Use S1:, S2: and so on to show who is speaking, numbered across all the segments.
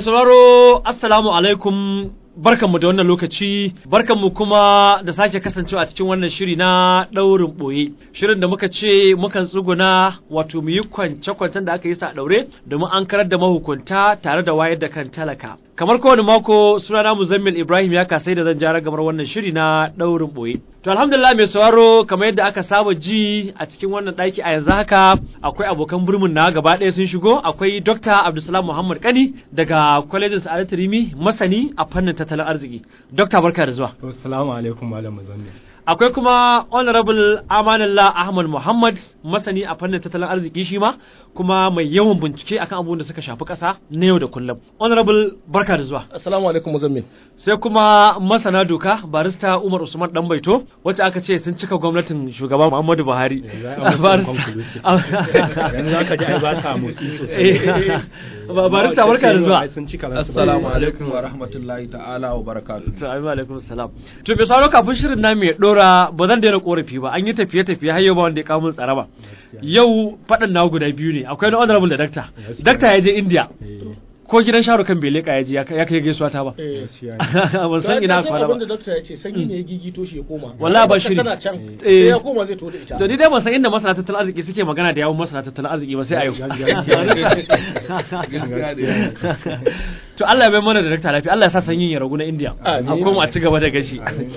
S1: sauraro assalamu alaikum barkanmu da wannan lokaci barkanmu kuma da sake kasancewa a cikin wannan shiri na ɗaurin ɓoye shirin da muka ce mukan tsuguna wato mu yi kwance-kwancen da aka yi sa a ɗaure domin an karar da mahukunta tare da wayar da kan talaka kamar kowane mako sunana muzammil ibrahim ya kasai da zan jara gamar wannan shiri na ɗaurin ɓoye to alhamdulillah mai sauraro kamar yadda aka saba ji a cikin wannan ɗaki a yanzu haka akwai abokan burmin na gaba ɗaya sun shigo akwai dr abdulsalam muhammad kani daga kwalejin sa'adatu rimi masani a fannin tattalin arziki dokta barka da zuwa
S2: assalamu alaikum malam muzammil
S1: akwai kuma honorable amanullah ahmad muhammad masani a fannin tattalin arziki shi ma kuma mai yawan bincike akan abubuwan da suka shafi ƙasa na yau da kullum honorable barka da zuwa
S3: Assalamu alaikum Muzammil.
S1: sai kuma masana doka barista umar usman dan baito wacce aka ce sun cika gwamnatin shugaba muhammadu buhari
S2: yanzu za ka ji ai ba sa motsi sosai
S1: Ba- barista barka da zuwa
S2: Ai sun cika ransu.
S3: Assalamu alaikum wa rahmatullahi ta'ala wa barakatuh.
S1: Assalamu alaikum salam. To bai sauro kafin shirin na mai dora ba zan daina korafi ba an yi tafiye tafiye har yau ba wanda ya kawo min tsara ba. Yau faɗin na guda biyu ne akwai na honorable da dakta.
S2: Gaskiya.
S1: Dakta ya je India
S2: Eh,
S1: ko gidan Shahrukh kan bai leka ya je ya ya kai gaisuwa ta ba.
S2: gaskiya ne.
S1: Ban san ina kwana
S4: abin da
S1: ba.
S4: dokta ya ce sanyi ne ya gigito shi ya koma
S1: Wallahi ba
S4: Wata
S1: shiri.
S4: tana can
S1: Eh.
S4: sai ya koma zai to da ita
S1: To ni dai ban san inda masana tattalin arziki suke magana da yawun masana tattalin arziki ba sai a yau. To Allah ya bai mana da dakta lafiya Allah ya sa sanyin ya ragu na India.
S4: Amin.
S1: A koma a ci gaba da gashi.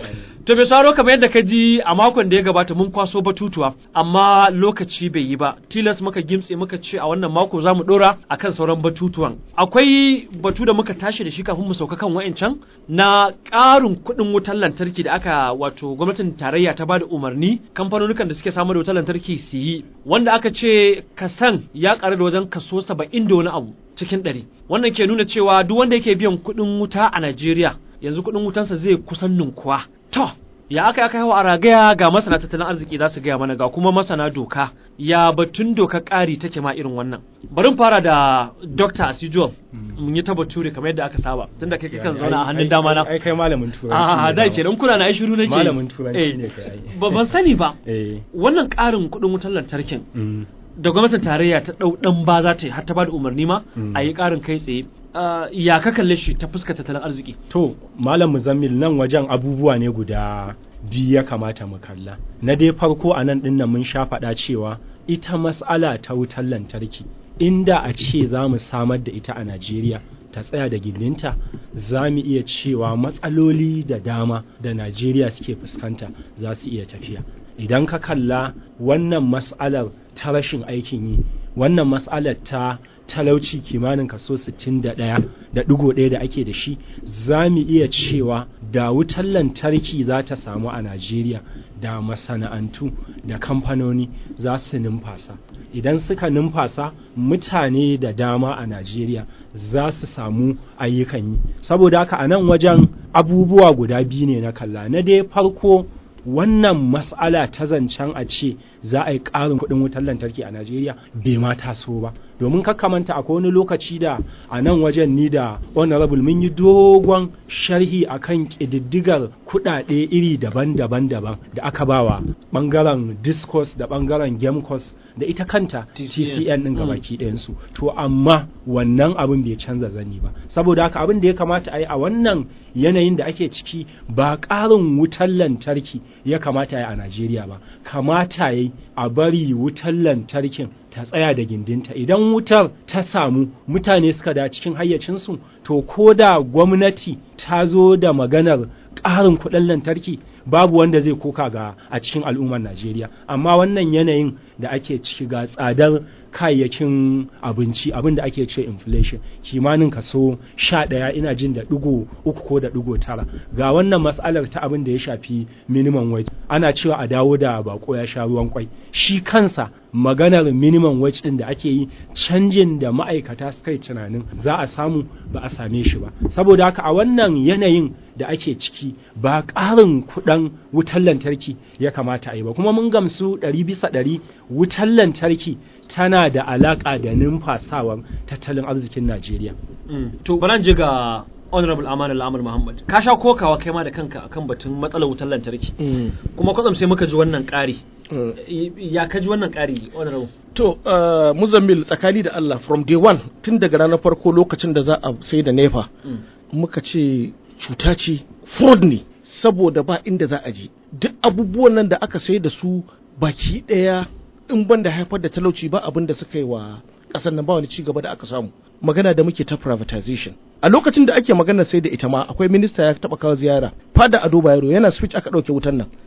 S1: To bai sauro kamar yadda ka ji a makon da ya gabata mun kwaso batutuwa amma lokaci bai yi ba tilas muka gimtse muka ce a wannan mako za mu dora akan sauran batutuwan akwai batu da muka tashi da shi kafin mu sauka kan wa'ancan na ƙarin kuɗin wutar lantarki da aka wato gwamnatin tarayya ta bada umarni kamfanonukan da suke samar da wutar lantarki su yi wanda aka ce kasan ya ƙaru da wajen kaso saba'in da wani abu cikin ɗari wannan ke nuna cewa duk wanda yake biyan kuɗin wuta a Najeriya yanzu kuɗin wutansa zai kusan ninkuwa to ya aka aka hawa a ragaya ga masana tattalin arziki za su gaya mana ga kuma masana doka ya batun doka ƙari take ma irin wannan bari mu fara da Dr. Asijual mun yi ta bature kamar yadda aka saba tunda kai kan zauna a hannun
S2: Ai-
S1: dama na
S2: ai kai malamin turanci
S1: a
S2: ne
S1: da
S2: dama.
S1: ke dan kuna na ai shiru nake
S2: Malamin turanci
S1: Eh,
S2: ne kai ai.
S1: ba ban sani ba
S2: eh
S1: wannan ƙarin kuɗin wutar lantarkin
S2: mm,
S1: da gwamnatin tarayya ta ɗau ɗan ba za ta yi har ta ba da umarni ma
S2: Mm.
S1: a yi ƙarin kai tsaye Ah, ya ka kalle shi ta fuskar tattalin arziki
S2: to malam muzammil nan wajen abubuwa ne guda biyu ya kamata mu kalla na dai farko a nan dinnan mun sha faɗa cewa ita mas'ala ta wutar lantarki inda a ce za mu samar da ita a Najeriya ta tsaya da gindinta za mu iya cewa matsaloli da dama da Najeriya suke fuskanta za su iya tafiya idan ka kalla wannan mas'alar ta rashin aikin yi wannan mas'alar ta talauci kimanin kaso 61 da ɗigo ɗaya da ake da shi za mu iya cewa da wutar lantarki za ta samu a Najeriya da masana'antu da kamfanoni za su numfasa idan suka numfasa mutane da dama a Najeriya za su samu ayyukan yi saboda haka a nan wajen abubuwa guda biyu ne na kalla na dai farko wannan mas'ala ta zancen a ce za a yi ƙarin kuɗin wutar lantarki a Najeriya bai ma taso ba domin kakkamanta akwai wani lokaci da a nan wajen ni da honorable mun yi dogon sharhi akan ƙididdigar kuɗaɗe iri daban-daban daban da aka bawa ɓangaren discourse da ɓangaren gamecos da ita kanta TCN ɗin gabaki ɗayansu to amma wannan abin bai canza zani ba saboda haka abin da ya kamata a yi a wannan yanayin da ake ciki ba ƙarin wutar lantarki ya kamata ya yi a Najeriya ba kamata ya yi a bari wutar lantarkin ta tsaya da gindinta idan wutar ta samu mutane suka da cikin hayyacinsu to ko da gwamnati ta zo da maganar ƙarin kuɗin lantarki babu wanda zai koka ga a cikin al'ummar Najeriya amma wannan yanayin da ake ciki ga tsadar kayayyakin abinci abin da ake ce inflation kimanin kaso sha ɗaya ina jin da ɗigo uku ko da ɗigo tara ga wannan matsalar ta abin da ya shafi minimum wage ana cewa a dawo da bako ya sha ruwan kwai shi kansa maganar minimum wage ɗin da ake yi canjin da ma'aikata suka yi tunanin za a samu ba a same shi ba saboda haka a wannan yanayin da ake ciki ba ƙarin kuɗin wutar lantarki ya kamata a yi ba kuma mun gamsu ɗari bisa ɗari wutar lantarki tana da alaƙa da numfasawar tattalin arzikin Najeriya.
S1: to bari je ga honorable aman al'amur muhammad ka sha kokawa kai ma da kanka akan batun matsalar wutar lantarki kuma kwatsam sai muka ji wannan ƙari ya ka ji wannan ƙari honorable
S4: To, uh, Muzammil tsakani da Allah from day one tun daga ranar farko lokacin da za a sai da nefa muka ce cuta ce fraud ne saboda ba inda za a je duk abubuwan nan da aka sai da su baki ɗaya in ban da haifar da talauci ba abin da suka yi wa ƙasar nan ba wani ci gaba da aka samu magana da muke ta privatization a lokacin da ake magana sai da ita ma akwai minista ya taɓa kawo ziyara fada ado bayero yana speech aka ɗauke wutan nan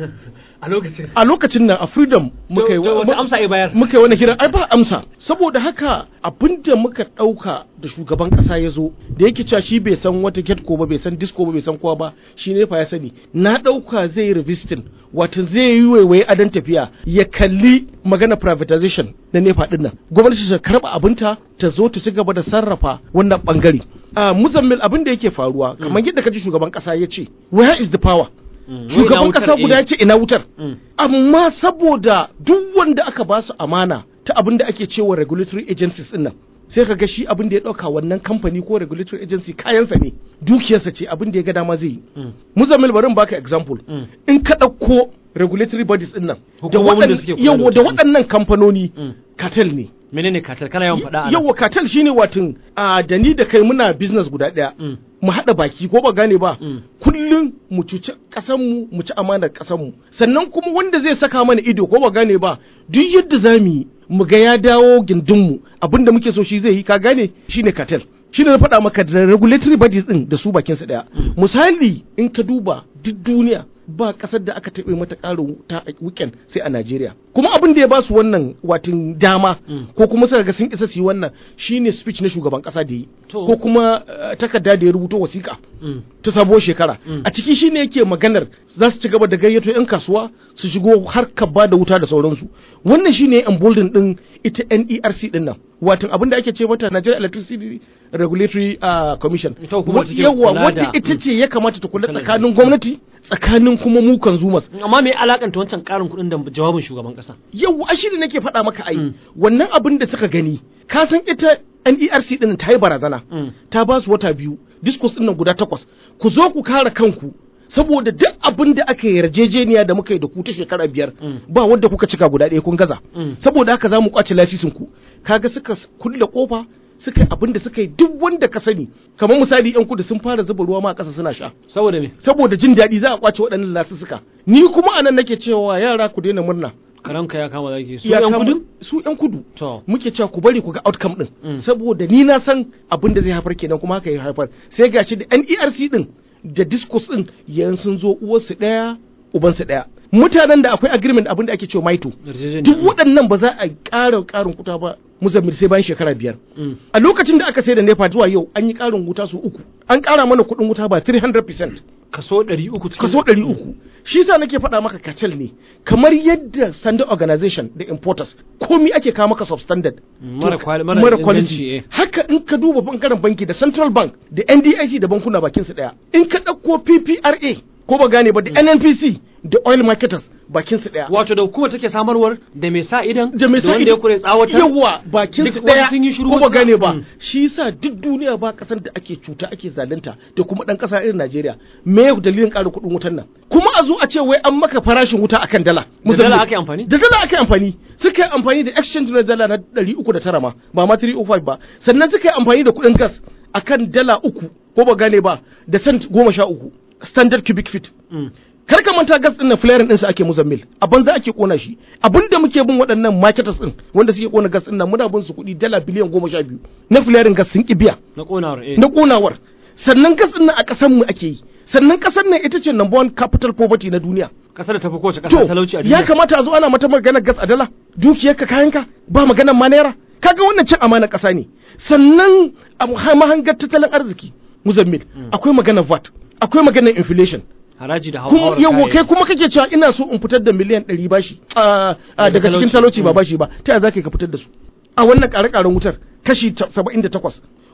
S1: a lokacin
S4: a lokacin nan a freedom muka yi
S1: to wace amsa ya bayar
S4: muka yi wani hira ai ba amsa saboda haka abinda muka ɗauka da shugaban ƙasa ya zo da yake cewa shi bai san wata get ko ba bai san disco ba bai san kowa ba shi ne fa ya sani na ɗauka zai yi revisiting wato zai yi waiwaye adon tafiya ya kalli magana privatization na nefa ɗin nan gwamnati ta karɓa abinta ta zo ta ci gaba da sarrafa wannan bangare a muzammil abin da yake faruwa kamar yadda kaji shugaban ƙasa ya ce where is the power shugaban kasa guda ya ce ina wutar amma saboda duk wanda aka ba su amana ta abin da ake cewa regulatory agencies din nan sai ka ga shi abin da ya dauka wannan kamfani ko regulatory agency kayansa ne dukiyarsa ce abin da ya ga dama zai yi muzammil bari in baka example in ka dauko regulatory bodies din nan da waɗannan da waɗannan kamfanoni cartel ne
S1: menene katal kana yawan faɗa
S4: yawa katal shine watin a da ni da kai muna business guda ɗaya mu haɗa baki ko ba gane ba kullum mu cuci ƙasar mu mu ci amanar ƙasar mu sannan kuma wanda zai saka mana ido ko ba gane ba duk yadda za mu yi mu ga ya dawo gindin mu abinda muke so shi zai yi ka gane shine katal shine na faɗa maka da regulatory bodies din da su bakin su ɗaya misali in ka duba duk duniya ba kasar da aka taɓe mata ƙarin wuta a weekend sai a Najeriya. Kuma abin da ya ba su wannan watin dama ko kuma suka ga sun isa su yi wannan shine speech na shugaban ƙasa da yi ko kuma takarda da ya rubuto wasiƙa ta sabuwar shekara. A ciki shine yake maganar za su ci gaba da gayyato 'yan kasuwa su shigo harkar ba da wuta da sauransu. Wannan shine embolden din ita NERC din nan. Watan abin da ake ce mata Nigeria Electricity Regulatory uh, Commission. Yawa wadda ita ce ya kamata ta kula tsakanin gwamnati tsakanin kuma mu consumers
S1: amma me alakanta wancan karin kuɗin da jawabin shugaban kasa
S4: yau a shi da nake faɗa maka ai wannan abin da suka gani ka san ita NERC din ta yi barazana ta ba su wata biyu discourse din nan guda takwas ku zo ku kare kanku saboda duk abin da aka yarjejeniya da muka yi da ku ta shekara biyar ba wanda kuka cika guda ɗaya kun gaza saboda haka za mu kwace lasisin ku kaga suka kulle kofa suka yi abin da suka yi duk wanda ka sani kamar misali yan kudu sun fara zuba ruwa ma a ƙasa suna sha
S1: saboda me
S4: saboda jin daɗi za a kwace waɗannan lasussuka ni kuma anan nake cewa yara ku daina murna
S1: karanka ya kama zaki su
S4: Ya
S1: yan
S4: kama-
S1: kudu
S4: su yan kudu
S1: to
S4: muke cewa ku bari ku ga outcome din saboda ni na san abin da zai haifar kenan kuma haka ya haifar sai gashi da NERC din da discourse din yanzu sun zo uwarsu ɗaya ubansu ɗaya mutanen da akwai agreement abin da ake cewa maito
S1: yarjejeniya.
S4: duk waɗannan ba za a ƙara ƙarin kuta ba muzammil sai bayan shekara biyar
S1: Mm.
S4: a lokacin da aka sai da nepa zuwa yau an yi ƙarin wuta su uku an ƙara mana kuɗin wuta ba 300%
S1: kaso 300 cikin
S4: kaso ɗari uku shi sa nake faɗa maka kacal ne kamar yadda standard organization da importers komi ake kawo maka substandard
S1: Mm, mara
S4: To,
S1: kwali- mara
S4: mara
S1: inganci,
S4: quality
S1: eh.
S4: haka in ka duba bangaren banki da central bank da ndic da bankuna bakin su ɗaya in ka ɗauko ppra ko ba gane ba da nnpc da oil marketers bakin su ɗaya
S1: wato da hukumar take samarwar da mai sa idan
S4: da mai sa
S1: wanda ya kure tsawatar
S4: yawa bakin
S1: Duk
S4: su
S1: wasu
S4: daya
S1: sun yi shiru
S4: ko ba
S1: wasu-
S4: gane ba
S1: Mm.
S4: shi yasa duk duniya ba kasar da ake cuta ake zalunta da kuma dan kasa irin Najeriya me ya dalilin ƙara kuɗin wutan nan kuma a zo a ce wai an maka farashin wuta akan dala
S1: da
S4: Musamman-
S1: dala ake amfani
S4: da dala ake amfani suka yi amfani da exchange na dala na 309 ma ba ma 305 ba sannan suka yi amfani da kuɗin gas akan dala uku ko ba gane ba da cent goma sha uku standard cubic feet
S1: Mm.
S4: kar ka manta gas din na flaring din su ake muzammil a banza ake kona shi abinda muke bin waɗannan marketers din wanda suke kona gas din nan muna bin su kuɗi dala biliyan goma sha biyu na flaring gas sun ki biya
S1: na konawar eh
S4: na konawar sannan gas din nan a ƙasar mu ake yi sannan ƙasar nan ita ce number one capital poverty na duniya
S1: kasar da tafi kowace
S4: to
S1: kasa talauci a duniya
S4: ya kamata a zo ana mata maganar gas a dala dukiyarka kayanka ba maganar ma naira kaga wannan cin amana ƙasa ne sannan a mahangar tattalin arziki muzammil akwai maganar VAT akwai maganar inflation
S1: haraji da
S4: kuma
S1: hauhawar
S4: yawo kai
S1: kayayyaki.
S4: kuma kake cewa ina so in fitar da miliyan ɗari bashi a- a daga cikin talauci ba bashi ba ta yaya za ka fitar da su a wannan ƙare-ƙaren wutar kashi saba'in da takwas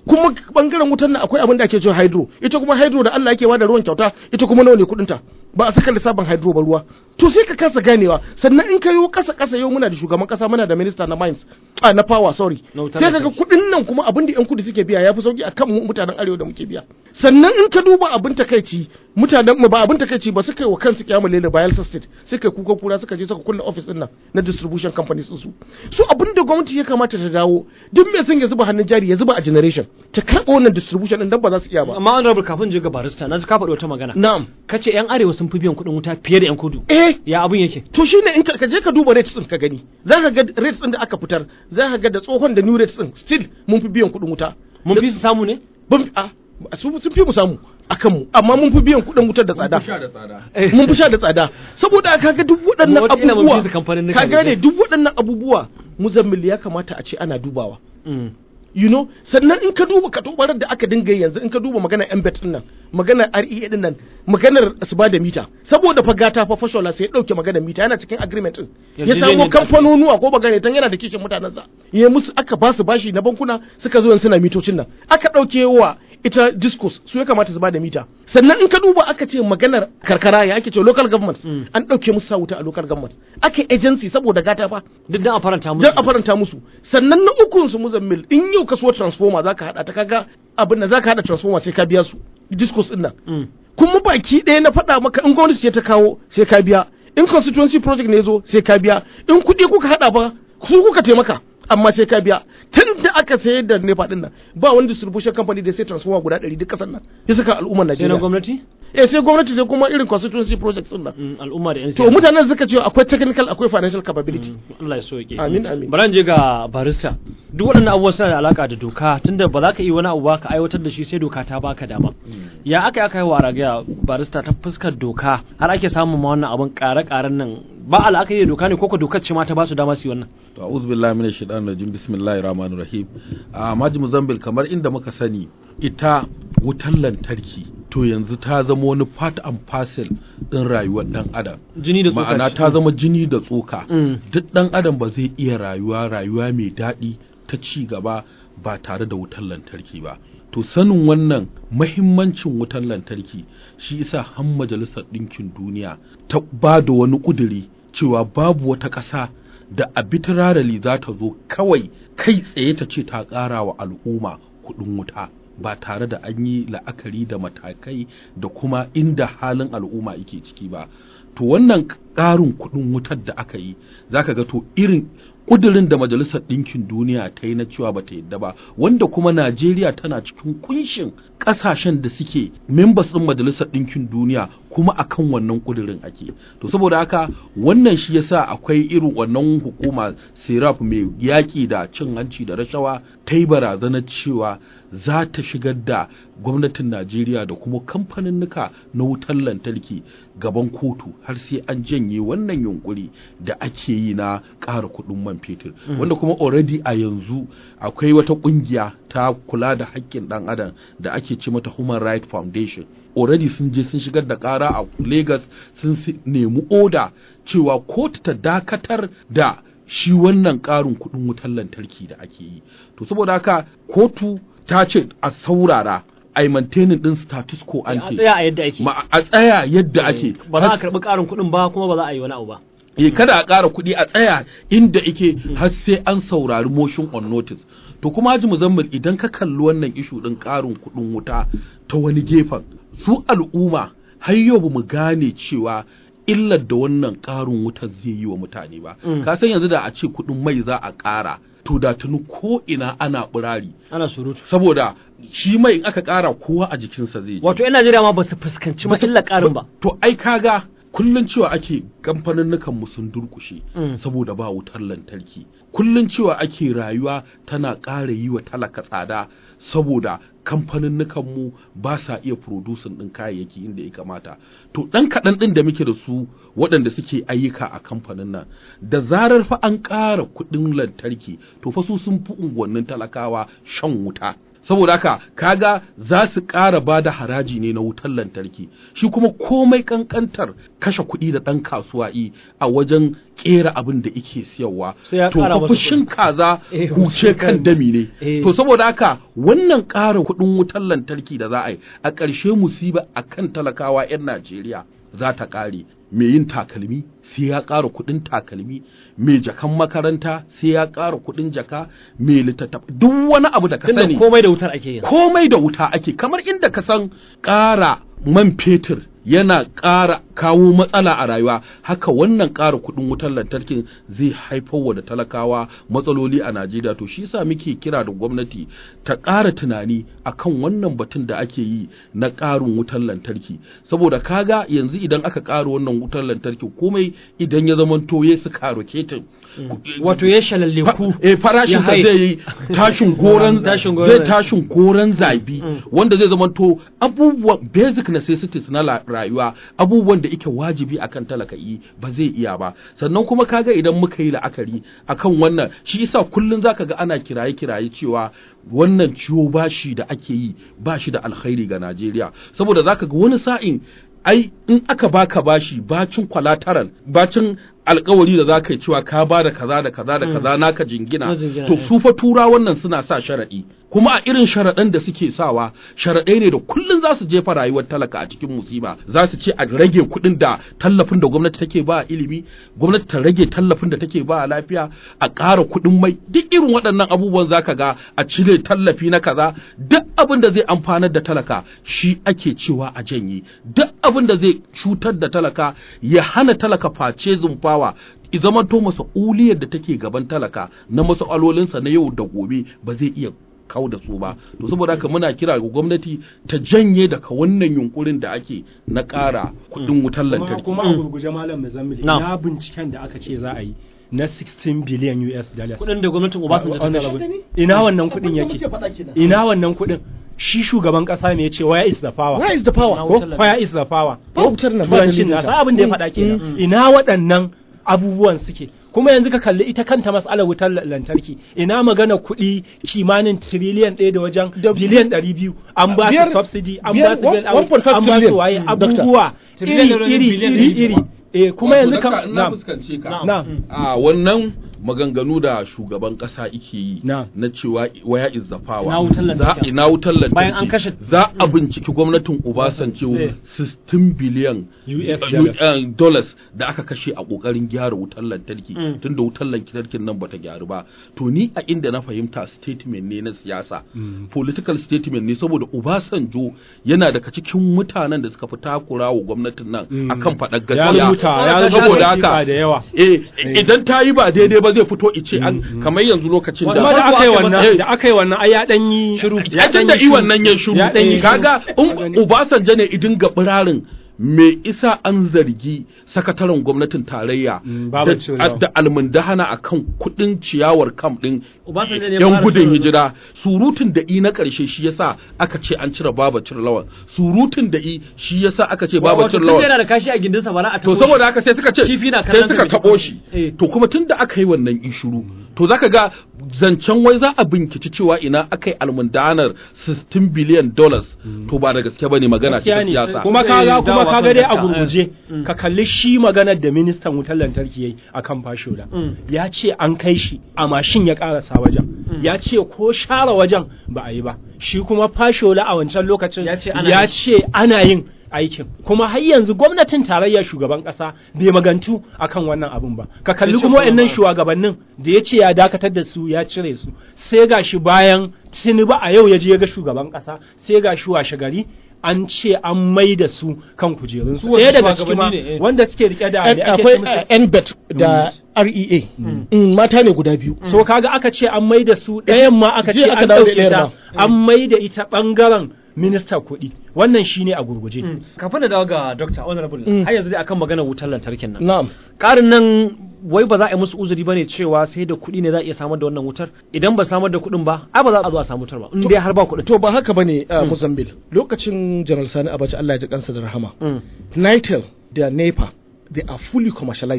S4: kuma bangaren wutar nan akwai abin da ake cewa hydro ita kuma hydro da Allah yake bada ruwan kyauta ita kuma nawa ne kudin ta ba a saka lissafin hydro ba ruwa to sai ka kasa ganewa sannan in ka yo kasa kasa yau muna da shugaban kasa muna da minister na mines a na power sorry
S1: Na wutar
S4: sai kaga
S1: lantarki.
S4: kudin nan kuma abin da yan kudu suke biya yafi sauki akan mu mutanen arewa da muke biya sannan in ka duba abin takaici mutanen mu ba abin takaici ba suka yi wa kansu kiyama lele Bayelsa state suka yi kuka kura suka je suka kulle office din nan na distribution companies din su su abin da gwamnati ya kamata ta dawo duk mai son ya zuba hannun jari ya zuba a generation ta karɓa wannan distribution din dan ba za su iya ba
S1: amma honorable kafin je ga barista na ji ka faɗi wata magana
S4: na'am
S1: kace yan arewa sun fi biyan kuɗin wuta fiye da yan kudu
S4: eh
S1: ya abin yake
S4: to shine in ka ka je ka duba rates din ka gani za ka ga rates din da aka fitar za ka ga da tsohon da new rates din still mun fi biyan kuɗin wuta
S1: mun fi su samu ne
S4: ban a su sun fi mu samu akan mu amma mun fi biyan kuɗin wutar da tsada
S3: sha da tsada
S4: mun fi sha da tsada saboda kaga duk waɗannan
S1: Wataƙila mun fi su
S4: abubuwa
S1: kamfanin nika
S4: ka
S1: ne,
S4: gane
S1: yes.
S4: duk waɗannan abubuwa muzammil ya kamata a ce ana dubawa
S1: Mm.
S4: you know sannan in ka duba katobarar da aka dinga yi yanzu in ka duba maganar embed din nan maganar REA din nan maganar su ba da mita saboda fa gata fa fashola sai ya dauke maganar mita yana cikin agreement din ya
S1: Yarjejeniyar
S4: samo
S1: da aka yi.
S4: kamfanonuwa ko bagane tan yana da kishin mutanensa ya musu aka ba su bashi na bankuna suka zo yanzu suna mitocin nan aka dauke wa ita discos su ya kamata su ba da mita sannan in ka duba aka ce maganar karkara ya ake ce local governments
S1: Mm.
S4: an dauke musu sa wuta a local governments aka agency saboda gata fa
S1: duk dan a faranta musu
S4: don a faranta musu sannan na ukun su muzammil in yau ka so transformer zaka hada ta kaga abin da zaka hada transformer sai ka biya su discos din nan
S1: Mm.
S4: kuma baki ɗaya na faɗa maka in gwamnati ce ta kawo sai ka biya in constituency project ne zo sai ka biya in kuɗi kuka hada ba su kuka taimaka amma sai ka biya tun da aka sayar da nefa din nan ba wani distribution company da sai transformer guda ɗari duk ƙasar nan ya saka al'ummar
S1: sai na
S4: Najeriya
S1: gwamnati
S4: eh sai gwamnati sai kuma irin constituency projects din nan
S1: Mm, al'umma da yan
S4: to mutanen suka ce akwai technical akwai financial capability
S1: Allah ya soke
S4: Amin, amin.
S1: bari je ga barista duk waɗannan abubuwan suna da alaka da doka tunda ba za ka yi wani abu ba ka aiwatar da shi sai doka ta baka dama ya aka yi aka yi wa ragaya barista ta fuskar doka har ake samun ma wannan abun ƙare-ƙaren nan ba al'akari da doka ne ko ko dokar ce ma ta ba su dama su yi wannan
S3: to a'udhu billahi minash shaitanir rajim bismillahir rahmanir rahim a maji muzambil kamar inda muka sani ita wutar lantarki to yanzu ta zama wani part and parcel din rayuwar dan adam
S1: jini da tsoka
S3: ma'ana
S1: ce.
S3: ta zama jini da tsoka
S1: Mm.
S3: duk dan adam ba zai iya rayuwa rayuwa mai daɗi ta ci gaba ba tare da wutar lantarki ba to sanin wannan mahimmancin wutar lantarki shi isa har majalisar ɗinkin duniya ta ba da wani ƙuduri cewa babu wata ƙasa da arbitrarily za ta zo kawai kai tsaye ta ce ta ƙara wa al'umma kuɗin wuta ba tare da an yi la'akari da matakai da kuma inda halin al'umma yake ciki ba to wannan ƙarin kuɗin wutar da aka yi zaka ga to irin ƙudurin da majalisar ɗinkin duniya ta yi na cewa ba ta yadda ba wanda kuma najeriya tana cikin kunshin ƙasashen da suke members ɗin majalisar ɗinkin duniya kuma akan wannan ƙudurin ake to saboda haka wannan shi yasa akwai irin wannan hukuma serap mai yaƙi da cin hanci da rashawa ta yi barazanar cewa za ta shigar da gwamnatin najeriya da kuma kamfaninnika na wutar lantarki gaban kotu har sai an janye wannan yunkuri da ake yi na ƙara kuɗin man fetur wanda kuma already a yanzu akwai wata ƙungiya ta kula da haƙƙin ɗan adam da ake ce mata human rights foundation already sun je sun shigar da ƙara a lagos sun si- nemi oda cewa kotu ta dakatar da shi wannan ƙarin kuɗin wutar lantarki da ake yi to saboda haka kotu ta ce a saurara a yi maintaining ɗin status quo
S1: a
S3: ante
S1: tsaya a yadda ake
S3: ma a tsaya yadda ake
S1: ba za a
S3: har-
S1: karɓi ƙarin kuɗin ba kuma ba za a yi wani abu ba
S3: eh kada a ƙara kuɗi a tsaya inda ike har sai an saurari motion on notice to kuma haji muzammil idan ka kalli wannan ishu ɗin ƙarin kuɗin wuta ta wani gefen su al'umma har yau ba mu gane cewa illar da wannan ƙarin wutar zai yi wa mutane ba
S1: Mm.
S3: ka san yanzu da a ce kuɗin mai za a ƙara to da tuni ko ina ana ɓirari
S1: ana surutu
S3: saboda shi mai in aka ƙara kowa a jikinsa zai ji
S1: wato yan Najeriya ma ba su fuskanci matsalar ƙarin ba
S3: To ai kaga kullun cewa ake kamfanin mu sun durkushe
S1: Mm.
S3: saboda ba wutar lantarki. Kullun cewa ake rayuwa tana ƙara yi wa talaka tsada saboda kamfanin mu ba sa iya producing ɗin kayayyaki inda ya kamata. To ɗan kaɗan ɗin da muke da su waɗanda suke ayyuka a kamfanin nan da zarar fa an ƙara kuɗin lantarki to fa su sun fi unguwannin talakawa shan wuta. saboda haka kaga za su ƙara ba da haraji ne na wutar lantarki shi kuma komai kankantar kashe kuɗi da ɗan kasuwa yi a wajen ƙera abin da ike siyarwa
S1: Sai ya
S3: to
S1: ƙara
S3: fa
S1: masa
S3: fushin kaza
S1: Eh,
S3: huce kan
S1: kan-
S3: dami ne
S1: Eh.
S3: to saboda haka wannan ƙara kuɗin wutar lantarki da za a yi a ƙarshe musiba a kan talakawa 'yan Najeriya za ta ƙare mai yin takalmi sai ya ƙara kuɗin takalmi mai jakan makaranta sai ya ƙara kuɗin jaka mai littattaf duk wani abu da ka
S1: tunda
S3: sani
S1: komai da wutar ake yin
S3: komai da wuta ake kamar inda ka san ƙara man fetur yana ƙara kawo matsala a rayuwa haka wannan ƙara kuɗin wutar lantarkin zai haifar wa da talakawa matsaloli a Najeriya to shi yasa muke kira da gwamnati ta ƙara tunani akan wannan batun da ake yi na ƙarin wutar lantarki saboda kaga yanzu idan aka ƙara wannan wutar lantarki komai idan ya zamanto ya su ketin
S1: wato ya shalalle ku
S3: eh farashin
S1: ya
S3: sa
S1: haye.
S3: zai yi tashin goran
S1: Tashin goron
S3: zai
S1: zabi.
S3: tashin goran zabi wanda zai zamanto abubuwan basic necessities na la- rayuwa abubuwan da yake wajibi akan talaka yi ba zai iya ba sannan kuma kaga idan muka yi la'akari akan wannan shi isa kullun zaka ga ana kiraye kiraye cewa wannan ciwo bashi da ake yi bashi da alkhairi ga Najeriya saboda zaka ga wani sa'in ai in aka baka bashi bacin collateral bacin alkawari da zaka yi cewa ka ba da kaza da kaza da kaza naka jingina
S1: Na jingina,
S3: to
S1: eh.
S3: su fa tura wannan suna sa sharaɗi kuma a irin sharaɗan da suke sawa sharaɗai ne da kullun za su jefa rayuwar talaka a cikin musiba za su ce a rage kuɗin da tallafin da gwamnati take ba a ilimi gwamnati ta rage tallafin da take ba a lafiya a ƙara kuɗin mai duk irin waɗannan abubuwan zaka ga a cire tallafi na kaza duk abin da zai amfanar da talaka shi ake cewa a janye duk abin da zai cutar da talaka ya hana talaka face zumfawa i zamanto masa'uliyar da take gaban talaka na masa'alolinsa na yau da gobe ba zai iya kau da su ba to saboda haka muna kira ga gwamnati ta janye daga wannan yunkurin da ake na ƙara kuɗin wutar
S2: kuma
S3: lantarki
S2: kuma a gurguje malam Muzammil
S1: Na'am.
S2: ina binciken da aka ce za a yi na 16 billion US dollars
S1: kuɗin da gwamnatin Obasanjo ta
S2: Honorable.
S1: kashe
S2: ina wannan kuɗin yake ina wannan kuɗin shi shugaban ƙasa ne ya ce where is the power
S4: where is the power
S1: Na
S2: ko
S1: wutar lantarki.
S2: where is the power
S4: Ba wutar nan, ba
S2: turancin
S4: dalilin
S2: na
S4: ta.
S2: sa abin da ya faɗa kenan ina waɗannan abubuwan suke kuma yanzu ka kalli ita kanta mas'alar wutar la- lantarki ina magana kuɗi kimanin tiriliyan ɗaya da wajen
S4: Da-
S2: biliyan ɗari biyu an ba
S4: Biyar-
S2: su subsidy an
S4: biyar-
S2: ba su bail out
S4: 1.5
S2: an ba su
S4: trillion,
S2: waye
S4: mm, doctor.
S2: abubuwa iri
S1: Trillion da
S2: iri
S1: biliyan
S2: iri
S1: ɗari
S2: iri eh kuma yanzu kam
S3: na
S2: na'am
S3: fuskance ka
S2: na'am
S3: a wannan maganganu da shugaban kasa ike yi
S2: Na'am.
S3: na cewa waya is the power
S1: Na wutar lantarki.
S3: za ina wutar lantarki
S1: Bayan an kashe-
S3: za a binciki gwamnatin Obasanjo
S2: Eh.
S3: 16 biliyan
S2: US
S3: uh,
S2: dollars.
S3: uh, dollars da aka kashe a kokarin gyara wutar lantarki
S1: Mm.
S3: tunda wutar lantarkin nan bata gyaru ba to ni a inda na fahimta statement ne na siyasa political statement ne saboda Obasanjo yana daga cikin mutanen da suka fi takura wa gwamnatin nan akan faɗar
S2: ya
S3: gaskiya
S2: rubuta ya rubuta
S3: saboda
S2: wasiƙa
S3: haka
S2: da yawa
S3: eh idan ta yi ba daidai ba zai fito ice an kamar yanzu lokacin da
S2: kuma da aka yi
S3: Eh,
S2: wannan da aka yi wannan ai ya dan yi shiru
S3: ya tun da iwan nan ya shiru
S2: ya dan yi shiru.
S3: kaga
S2: Ka
S3: in
S2: gani?
S3: Obasanjo ne idin ga birarin me isa an zargi sakataren gwamnatin tarayya
S2: Mm, Babu
S3: da-
S2: Cilawa.
S3: da almundahana akan kudin ciyawar kam din
S1: Obasanjo ne
S3: yan
S1: fara
S3: gudun
S1: shirin-
S3: hijira surutun da i na karshe shi yasa aka ce an cire baba lawan surutun da i shi yasa aka ce baba
S1: Wato tun
S3: lawan
S1: yana da kashi a gindinsa bara a
S3: to
S1: taɓo
S3: saboda haka sai suka ce
S1: Kifi na
S3: sai
S1: kallon
S3: suka
S1: sa
S3: tabo
S1: bai
S3: shi
S1: Eh.
S3: to kuma tunda aka yi wannan ishuru to zaka ga zancen wai za a binkici cewa ina aka yi almundanar 16 billion dollars to ba da gaske bane magana ce ta
S2: gaskiya ne
S3: siyasa
S2: kuma
S1: Eh,
S2: kaga kuma
S1: dawa
S2: kaga
S1: kan
S2: dai a
S1: dakta,
S2: gurguje ka kalli shi maganar da ministan wutar lantarki yayi akan fashola
S1: Mm.
S2: ya ce an kai shi a mashin ya karasa wajen ya ce ko share wajen ba a yi ba shi kuma fashola a wancan lokacin
S1: Ya ce ana
S2: ya
S1: yin.
S2: ce ana yin aikin kuma har yanzu gwamnatin tarayya shugaban kasa bai magantu akan wannan abun ba ka kalli
S1: Ya ce
S2: kuma
S1: kuma
S2: wayannan
S1: ba.
S2: shugabannin da ya ce ya dakatar da su ya cire su sai gashi bayan tinubu a yau ya je ya ga shugaban kasa sai gashi washe gari an ce an mai da su kan kujerunsu
S1: Su wasu
S2: ɗaya daga ciki ma
S1: shugabanni ne, eh.
S2: wanda suke rike da
S4: Eh,
S2: me ake
S4: akwai
S2: ce musu?
S4: eh, nbet da rea Mm, mata ne guda biyu
S2: so kaga aka ce an mai da su ɗayan ma aka ce
S4: Jiya aka
S2: an
S4: dawo da
S2: ɗauke
S4: ɗayar
S2: ta an mai da ita ɓangaren minista kuɗi wannan shine a gurguje
S1: Mm. kafin da dawo ga Dr. Honorable
S4: Mm.
S1: har yanzu dai akan maganar wutar lantarkin nan
S4: na'am
S1: ƙarin nan wai ba za a yi musu uzuri bane cewa sai da kuɗi ne za a iya samar da wannan wutar idan ba samar da kuɗin ba ai ba za a zo a samu wutar ba in dai har ba kuɗin
S4: to ba haka bane a Mozambique lokacin General Sani Abacha Allah ya ji kansa da rahama
S1: Mm.
S4: Nitel da NEPA they are fully commercialized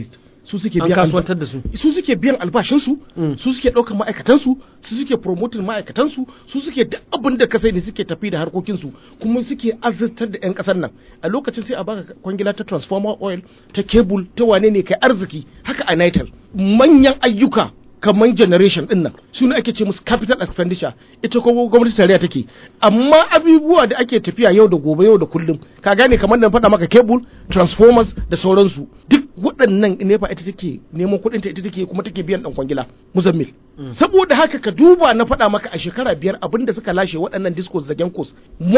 S4: su suke
S1: an
S4: biyan alba-
S1: kasuwantar da su
S4: su suke biyan albashinsu
S1: Mm.
S4: su suke ɗaukar ma'aikatansu su suke promoting ma'aikatansu su suke duk abin da ka sai ne suke tafi da harkokinsu kuma suke azurtar da 'yan ƙasar nan a lokacin sai a baka kwangila ta transformer oil ta cable ta wane ne kai arziki haka a nitel manyan ayyuka kamar generation din nan su ne ake ce musu capital expenditure ita ko gwamnati tarayya take amma abubuwa da ake tafiya yau da gobe yau da kullum ka gane kamar da na faɗa maka cable transformers da sauransu duk waɗannan nefa ita take neman kuɗin ta ita take kuma take biyan ɗan kwangila muzammil saboda haka ka duba na faɗa maka a shekara biyar abinda suka lashe waɗannan discos da genkos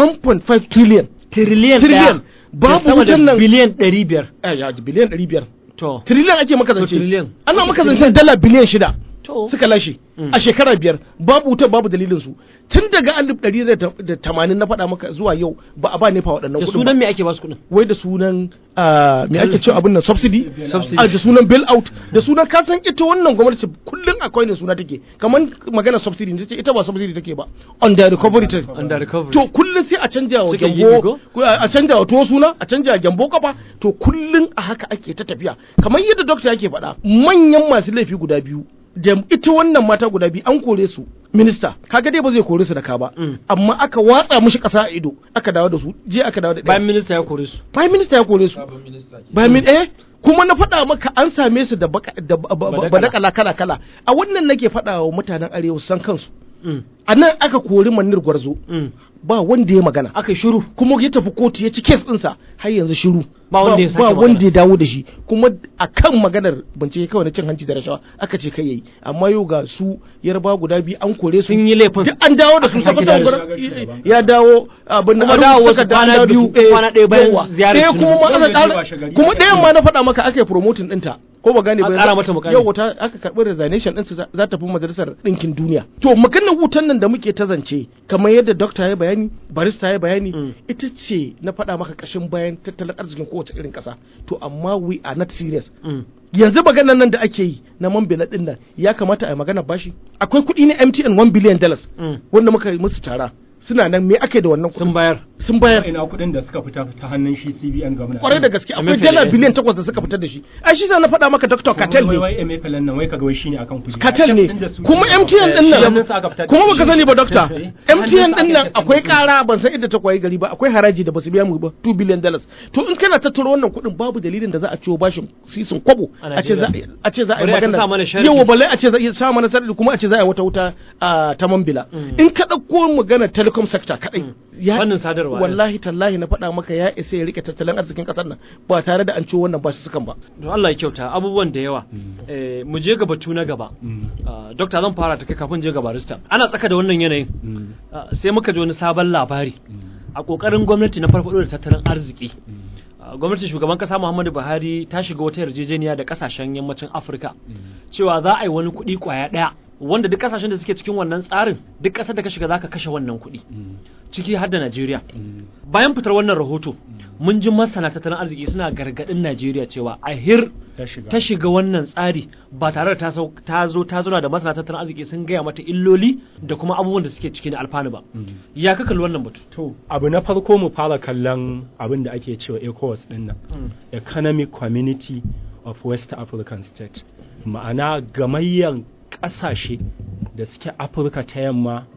S4: 1.5 trillion
S1: trillion
S4: Trillion.
S1: ɗaya
S4: Babu
S1: da sama da
S4: wutan nan.
S1: biliyan ɗari biyar
S4: eh, ya biliyan 500
S1: to
S4: trillion ake maka
S1: To,
S4: zance
S1: trillion.
S4: ana maka zancen dala biliyan shida
S1: To.
S4: suka lashe a shekara biyar babu wuta babu dalilin su tun daga alif ɗari da ta- da tamanin na faɗa maka zuwa yau ba a ba nefa waɗannan
S1: da
S4: kuɗin
S1: sunan
S4: ba
S1: me ake ba su kuɗin
S4: wai da sunan ah, me ake cewa abin nan subsidy
S1: Subsidy.
S4: Ah, da sunan bail out da sunan ka san ita wannan gwamnati kullum akwai ne suna take kamar magana subsidy ne ce ita ba subsidy take ba on the recovery take
S1: under recovery
S4: to kullum sai a canja wa
S1: Suke yi
S4: gyambo
S1: ko?
S4: ko a canja wa tuwo suna a canja wa gyambo kafa to kullum a haka ake ta tafiya kamar yadda dokta yake faɗa manyan masu laifi guda biyu da ita wannan mata guda biyu an kore su minista kaga dai ba zai kore su da ka ba
S1: Mm.
S4: amma aka watsa mushi ƙasa a ido aka dawo da su je aka dawo da ɗaya.
S1: bayan minista ya kore su
S4: prime minister ya kore su bayan min eh kuma na faɗa maka an same su da baka- da ba- ba- ba- badakala kala kala a wannan nake faɗa wa mutanen arewa su san kansu
S1: Mm,
S4: a nan aka kori manir gwarzo
S1: mm.
S4: ba wanda ya magana
S1: aka yi shiru
S4: kuma ya tafi kotu ya ci kes ɗinsa har yanzu shiru
S1: Ba wanda ya sake
S4: ba
S1: magana.
S4: wanda ya dawo da shi kuma a kan maganar bincike kawai na cin hanci da rashawa aka ce kai yayi amma yau ga su yarba guda biyu an kore su
S1: sun yi laifin
S4: duk an dawo da su
S1: Aka sake
S4: sakataren
S1: dawo da
S4: gwamnati ya dawo abin
S1: Kuma
S4: an
S1: dawo
S4: rubuta
S1: wasu
S4: takarda, an
S1: kwana
S4: dawo da
S1: biyu
S4: su.
S1: ko
S4: Eh,
S1: kwana ɗaya bayan
S4: yawa.
S1: ziyarar
S4: Eh,
S1: Tinubu.
S4: kuma ma
S2: Yau
S4: aka
S2: da
S4: ƙara
S2: washe gari
S4: kuma
S2: aka
S4: ɗayan
S2: yi.
S4: ma na faɗa maka aka yi promoting ɗinta ko ba gane
S1: A
S4: ba
S1: ƙara mata mukami.
S4: yau ta aka karɓi resignation ɗinsu za- za ta fi majalisar ɗinkin duniya to maganar wutan nan da muke ta zance kamar yadda dokta ya bayani barista ya bayani
S1: Mm.
S4: ita ce na faɗa maka ƙashin bayan tattalin arzikin kowace irin ƙasa to amma we are not serious
S1: Mm.
S4: yanzu maganar nan da ake yi na man bela ɗin nan ya kamata a yi magana bashi akwai kuɗi na MTN 1 billion dollars
S1: Mm.
S4: wanda muka yi musu tara suna nan me aka yi da wannan
S1: sun
S4: kuɗin
S1: bayar
S4: sun bayar
S2: ina kuɗin da suka fita ta hannun shi CBN gwamna
S4: kwarai da gaske akwai
S1: MFL,
S4: dala
S1: eh.
S4: biliyan takwas da suka fitar da shi ai shi sa na faɗa maka Dr. Katel
S2: wai
S4: ne
S2: wai MFL nan wai kaga wai shine akan kuɗi
S4: Katel ne kuma MTN din nan kuma baka sani ba dokta MTN din nan akwai kara ban san inda ta kwayi gari ba akwai haraji da basu biya mu ba 2 billion dollars to in kana tattaro wannan kuɗin babu dalilin da za a ciwo bashin sisin kwabo
S1: A
S4: a ce za
S1: Najeriya.
S4: a ce za a yi
S1: Bari a ta sa mana
S4: magana
S1: sharadi.
S4: yawa balle a ce za a iya sa mana sarari kuma a ce za a yi wata wuta a ta mambila in ka ɗauko magana telecom sector kadai ya
S1: Fannin sadarwa, eh.
S4: wallahi tallahi na faɗa maka ya isa ya rike tattalin arzikin ƙasar nan ba tare da an ciwo wannan basu sukan ba
S1: don Allah ya kyauta abubuwan da yawa Eh, mu je ga batu na gaba Ah, dokta zan fara ta kai kafin je ga barista ana tsaka da wannan yanayin Ah, sai muka ji wani sabon labari a kokarin gwamnati na farfado da tattalin arziki Ah, gwamnatin shugaban kasa Muhammadu Buhari ta shiga wata yarjejeniya da kasashen yammacin Afirka cewa za a yi wani kuɗi kwaya ɗaya wanda duk kasashen da suke cikin wannan tsarin duk ƙasar da ka shiga zaka kashe wannan kuɗi ciki har da Najeriya bayan fitar wannan rahoto mun ji masana tattalin arziki suna gargaɗin Najeriya cewa a hir
S2: ta shiga
S1: ta shiga wannan tsari ba tare da ta sau- ta zo ta zauna da masana tattalin arziki sun gaya mata illoli da kuma abubuwan da suke ciki da alfanu ba ya ka kalli wannan batu
S2: to abu na farko mu fara kallon abin da ake cewa ECOWAS din nan Economic Community of West African State ma'ana gamayyar ƙasashe da suke Afirka ta yamma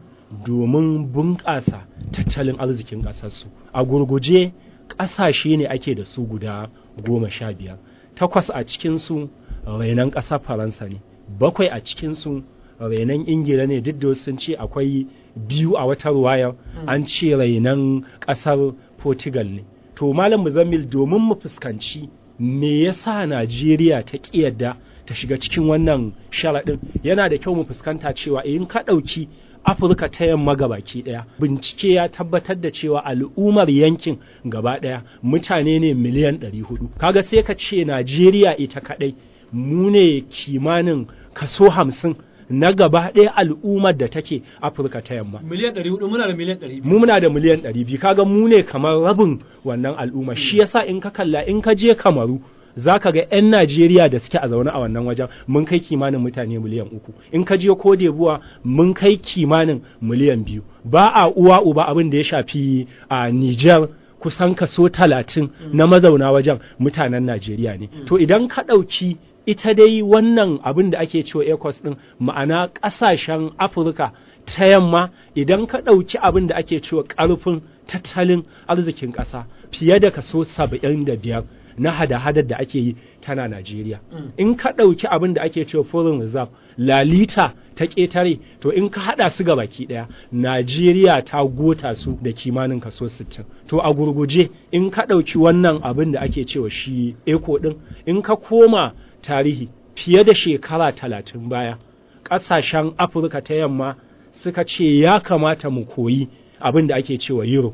S2: domin bunƙasa tattalin arzikin ƙasarsu a gurguje ƙasashe ne ake da su guda goma sha biyar takwas a cikinsu rainon ƙasar faransa ne bakwai a cikinsu rainon ingila ne duk da wasu sun ce akwai biyu a wata ruwayar an ce rainon ƙasar portugal ne to malam muzammil domin mu fuskanci me yasa najeriya ta ƙi yadda ta shiga cikin wannan sharaɗin yana da kyau mu fuskanta cewa in ka ɗauki afirka ta yamma gabaki ɗaya bincike ya tabbatar da cewa al'ummar yankin gaba ɗaya mutane ne miliyan 400 kaga sai ka ce najeriya ita kaɗai mu ne kimanin kaso hamsin na gaba ɗaya al'ummar da take afirka ta yamma
S1: miliyan 400 muna da miliyan 200
S2: mu muna da miliyan ɗari biyu kaga mu ne kamar rabin wannan al'umma shi yasa in ka kalla in ka je kamaru za ka ga 'yan Najeriya da suke a zaune a wannan wajen mun kai kimanin mutane miliyan uku in ka je ko buwa mun kai kimanin miliyan biyu ba a uwa uba abin da ya shafi a Niger kusan kaso talatin na mazauna wajen mutanen Najeriya ne to idan ka ɗauki ita dai wannan abin da ake cewa ecos ɗin ma'ana ƙasashen afirka ta yamma idan ka ɗauki abin da ake cewa ƙarfin tattalin arzikin ƙasa fiye da kaso saba'in da biyar na hada-hadar da ake yi tana Najeriya. In ka ɗauki abin da ake cewa foreign reserve lalita ta ƙetare to in ka haɗa su ga baki ɗaya Najeriya ta gota su da kimanin kaso 60. To a gurguje in ka ɗauki wannan abin da ake cewa shi eko ɗin in ka koma tarihi fiye da shekara talatin baya ƙasashen Afirka ta yamma suka ce ya kamata mu koyi abin da ake cewa euro.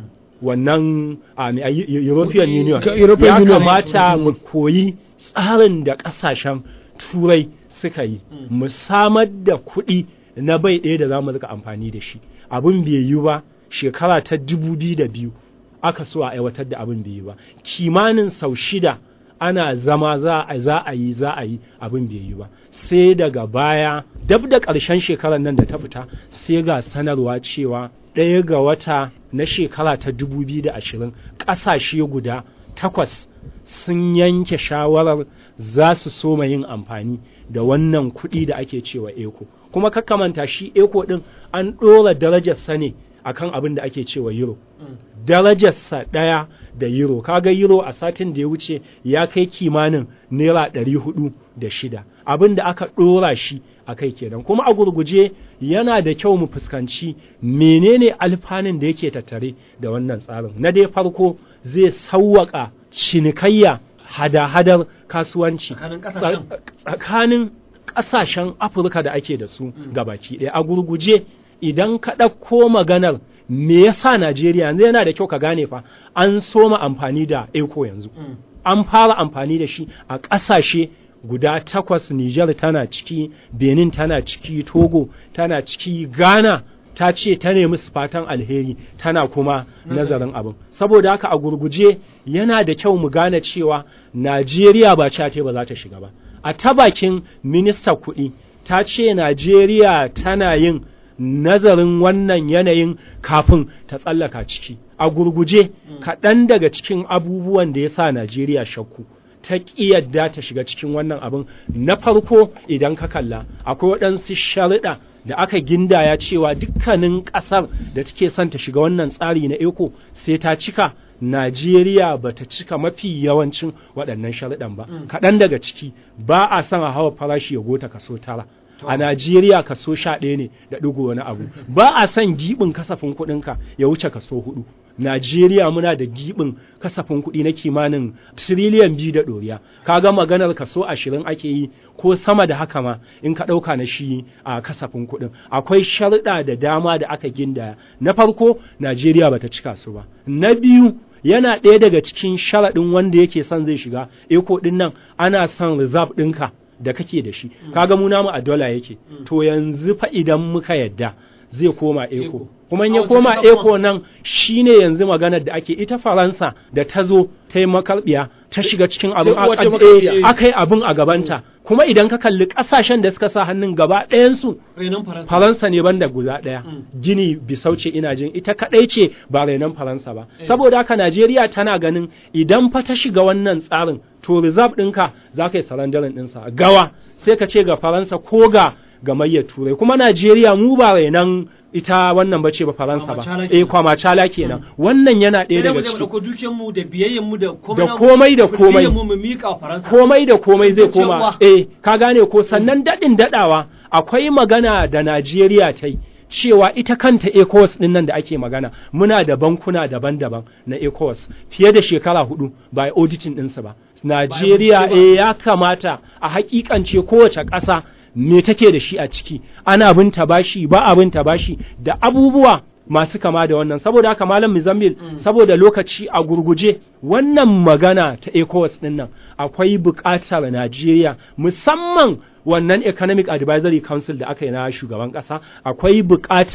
S2: wannan um, European Union
S4: Ka- European
S2: ya
S4: Union.
S2: kamata mu koyi tsarin da ƙasashen turai suka yi mu samar da kuɗi na bai ɗaya da za mu rika amfani da shi abin bai yi ba shekara ta dubu biyu da biyu aka so a aiwatar da abin bai yi ba kimanin sau shida ana zama za a za a yi za a yi abin bai yi ba sai daga baya dab da ƙarshen shekarar nan da ta fita sai ga sanarwa cewa ɗaya ga wata na shekara ta 2020 ƙasashe guda takwas sun yanke shawarar za su soma yin amfani da wannan kuɗi da ake cewa eko kuma kakkamanta shi eko ɗin an ɗora darajarsa ne akan abin da ake cewa euro darajarsa ɗaya da euro kaga euro a satin da ya wuce ya kai kimanin naira ɗari hudu da shida abin da aka ɗora shi a kai kenan kuma a gurguje yana da kyau mu fuskanci menene alfanun da yake tattare da wannan tsarin na dai farko zai sauwaƙa cinikayya hada-hadar kasuwanci
S1: Tsakanin ƙasashen.
S2: tsakanin ƙasashen afirka da ake da su gabaki ɗaya a gurguje idan ka ɗauko maganar me yasa najeriya yanzu yana da kyau ka gane fa an soma amfani da eco yanzu an fara amfani da shi a ƙasashe guda takwas Nijar tana ciki Benin tana ciki Togo tana ciki Ghana ta ce ta nemi su fatan alheri tana kuma nazarin abin saboda haka a gurguje yana da kyau mu gane cewa Najeriya ba ce ba za ta shiga ba a ta bakin minista kuɗi ta ce Najeriya tana yin nazarin wannan yanayin kafin ta tsallaka ciki a gurguje kaɗan daga cikin abubuwan da ya sa Najeriya shakku ta ƙi yadda ta shiga cikin wannan abin na farko idan ka kalla akwai waɗansu sharuɗa da aka gindaya cewa dukkanin ƙasar da take son ta shiga wannan tsari na eko sai ta cika Najeriya ba ta cika mafi yawancin waɗannan sharuɗan ba kaɗan daga ciki ba a son a hawa farashi ya gota kaso tara a Najeriya kaso sha ɗaya ne da ɗigo wani abu ba a son giɓin kasafin kuɗinka ya wuce kaso hudu Najeriya muna da giɓin kasafin kuɗi na kimanin tiriliyan biyu da ɗoriya kaga maganar kaso ashirin ake yi ko sama da haka ma in ka ɗauka na shi a kasafin kuɗin akwai sharuɗa da dama da aka gindaya na farko Najeriya bata cika su ba na biyu yana ɗaya daga cikin sharaɗin wanda yake son zai shiga eko ɗin nan ana son reserve ɗinka da kake da shi kaga mu namu a dola yake to yanzu fa idan muka yadda zai koma eko kuma in ya
S1: A
S2: koma
S1: wace ƙasa
S2: eko nan shine yanzu maganar da ake ita faransa da ta zo ta yi makarbiya ta shiga cikin abin
S4: Ta uwa ce
S2: a-
S4: makarbiya.
S2: eh, aka yi abin a gabanta kuma idan ka kalli ƙasashen da suka sa hannun gaba ɗayansu
S1: renon faransa
S2: Faransa ne banda guda ɗaya. Gini bisauce ina jin ita kaɗai ce ba renon Faransa ba. Saboda haka Najeriya tana ganin idan fa ta shiga wannan tsarin to reserve ɗinka za ka yi sarandarin ɗinsa. Gawa sai ka ce ga Faransa ko ga gamayyar Turai. Kuma Najeriya mu ba renon ita wannan bace ba Faransa ba.
S1: Kwamacala
S2: Eh
S1: kenan.
S2: kwamacala kenan. Wannan yana ɗaya
S1: sai da mu
S2: daga
S1: je mu
S2: ciki.
S1: dauko dukiyar mu da biyayyen mu da komai
S2: Da
S1: namu,
S2: komai da
S1: kurdiyyar
S2: komai.
S1: mu mu mika wa faransa
S2: komai da komai zai
S1: Zuciyar
S2: koma
S1: uwa.
S2: eh ka gane ko sannan daɗin daɗawa akwai magana da Najeriya ta yi cewa ita kanta ECOWAS ɗin nan da ake magana muna da bankuna daban-daban na ECOWAS fiye da shekara hudu ba a auditing ɗinsu ba Najeriya
S1: bincike ba.
S2: eh ya kamata a hakikance kowace ƙasa me take da shi a ciki ana binta bashi ba a binta bashi da abubuwa masu kama da wannan saboda haka malam Muzammil saboda lokaci a gurguje wannan magana ta ECOWAS din nan akwai buƙatar Najeriya musamman wannan Economic Advisory Council da aka yi na shugaban ƙasa akwai buƙatar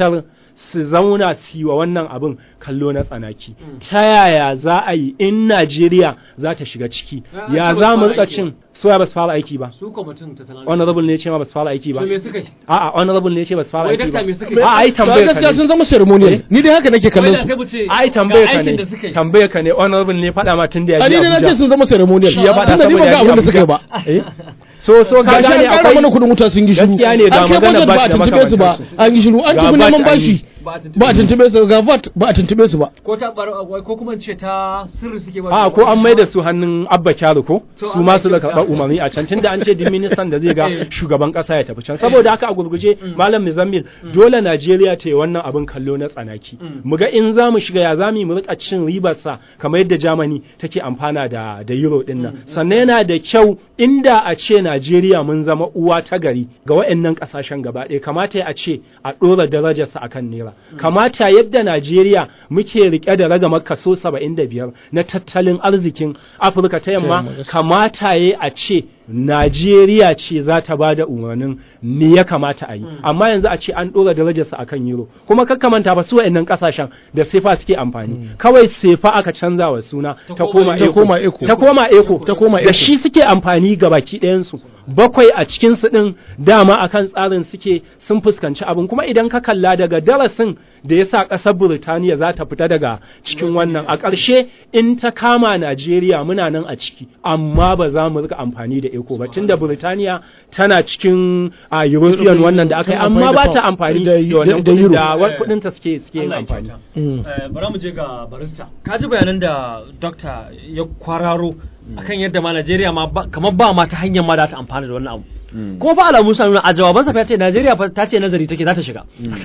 S2: su zauna su yi wa wannan abin kallo na tsanaki ta yaya za a yi in Najeriya za ta shiga ciki
S1: Ah,
S2: ya
S1: ce ba
S2: za
S1: su
S2: mu
S1: fara
S2: rika
S1: aiki
S2: cin soya ba su fara aiki ba
S1: su kwamitin tattalin
S2: honorable ne ce ma ba su fara aiki ba
S1: to me suka yi
S2: a'a honorable ne ce ba su fara
S1: Wai
S2: aiki ba
S1: dakta me suka yi?
S2: a'a ai
S4: Ba
S2: tambayar ka
S4: gaskiya
S2: ne
S4: sun zama ceremonial ni dai haka nake kallon
S1: Wai da
S4: su
S1: sai mu ce
S2: ai
S1: ga
S2: tambayar ka
S1: aikin
S2: ne
S1: da suka yi
S2: tambayar ka ne honorable ne faɗa ma tun da ya
S4: a
S2: je
S4: ni dai na ce
S2: Abuja
S4: sun zama ceremonial
S2: shi ya faɗa
S4: tunda ni
S2: saboda
S4: ban ga
S2: ya je
S4: abin da suka yi ba
S2: Abuja. Eh? so so ka
S4: ga shi
S2: gane
S4: an ƙara mana
S2: akwai
S4: kuɗin wuta sun yi shiru
S2: Gaskiya ne, ga
S4: an kai
S2: magana
S4: budget ba
S2: ba
S4: a
S2: da
S4: tuntube su ba
S2: makamantansu.
S4: an yi shiru an
S2: Ga
S4: tafi
S2: VAT
S4: neman
S2: an
S4: bashi
S2: yi.
S1: ba a tuntube
S4: ba a tuntube su ga VAT ba a tuntube su ba
S1: ko ta bar wai ko kuma in ce ta sirri suke ba
S2: a ko an mai da su hannun abba kyaru ko
S1: To
S2: su
S1: an
S2: ma
S1: mai
S2: su da
S1: kyauta.
S2: karɓar umarni a can tunda an ce din ministan da zai ga
S1: Eh.
S2: shugaban ƙasa ya tafi can saboda haka a gurguje malam muzammil dole najeriya ta yi wannan abin kallo na tsanaki mu ga in za mu shiga ya za mu yi mu rika cin ribarsa kamar yadda germany take amfana da da euro din nan sannan yana da kyau inda a ce najeriya mun zama uwa ta gari ga waɗannan ƙasashen gaba ɗaya kamata a ce a ɗora darajarsa akan naira kamata yadda najeriya muke rike da ragamar kaso 75 na tattalin arzikin afirka ta yamma
S4: yamma, gaskiya.
S2: kamata ya a ce Najeriya ce za ta ba da umarnin me ya kamata a yi amma yanzu a ce an ɗora darajarsa a kan euro kuma kakkamanta ba su wa'annan ƙasashen da sefa suke amfani kawai sefa aka canza wa suna ta koma
S4: ta
S2: eco
S4: koma eco.
S2: ta koma eco
S4: Ta koma
S2: da
S4: eco.
S2: shi suke amfani ga baki ɗayansu bakwai a cikin su ɗin dama akan tsarin suke sun fuskanci abin kuma idan ka kalla daga darasin da ya sa ƙasar Burtaniya za ta fita daga cikin wannan a ƙarshe in ta kama Najeriya muna nan a ciki amma ba za mu rika amfani da eco ba tunda Burtaniya tana cikin a European wannan da aka yi
S4: Tana
S2: amma
S4: amfani
S2: ba
S4: da
S2: ta
S4: pound,
S2: amfani
S4: da-
S2: da wannan
S4: da
S2: kuɗin
S4: euro.
S2: da wa- kuɗin ta suke suke yin
S1: Allah ya
S2: amfani
S1: kyauta.
S4: Mm.
S1: Eh, bara mu je ga barista ka ji bayanan da dokta ya kwararo akan yadda ma Najeriya ma ba- kamar ba ma ta hanyar ma da ta amfana da wannan abu kuma fa alamu sami a jawabansa fa ya ce Najeriya fa ta ce nazari take za ta shiga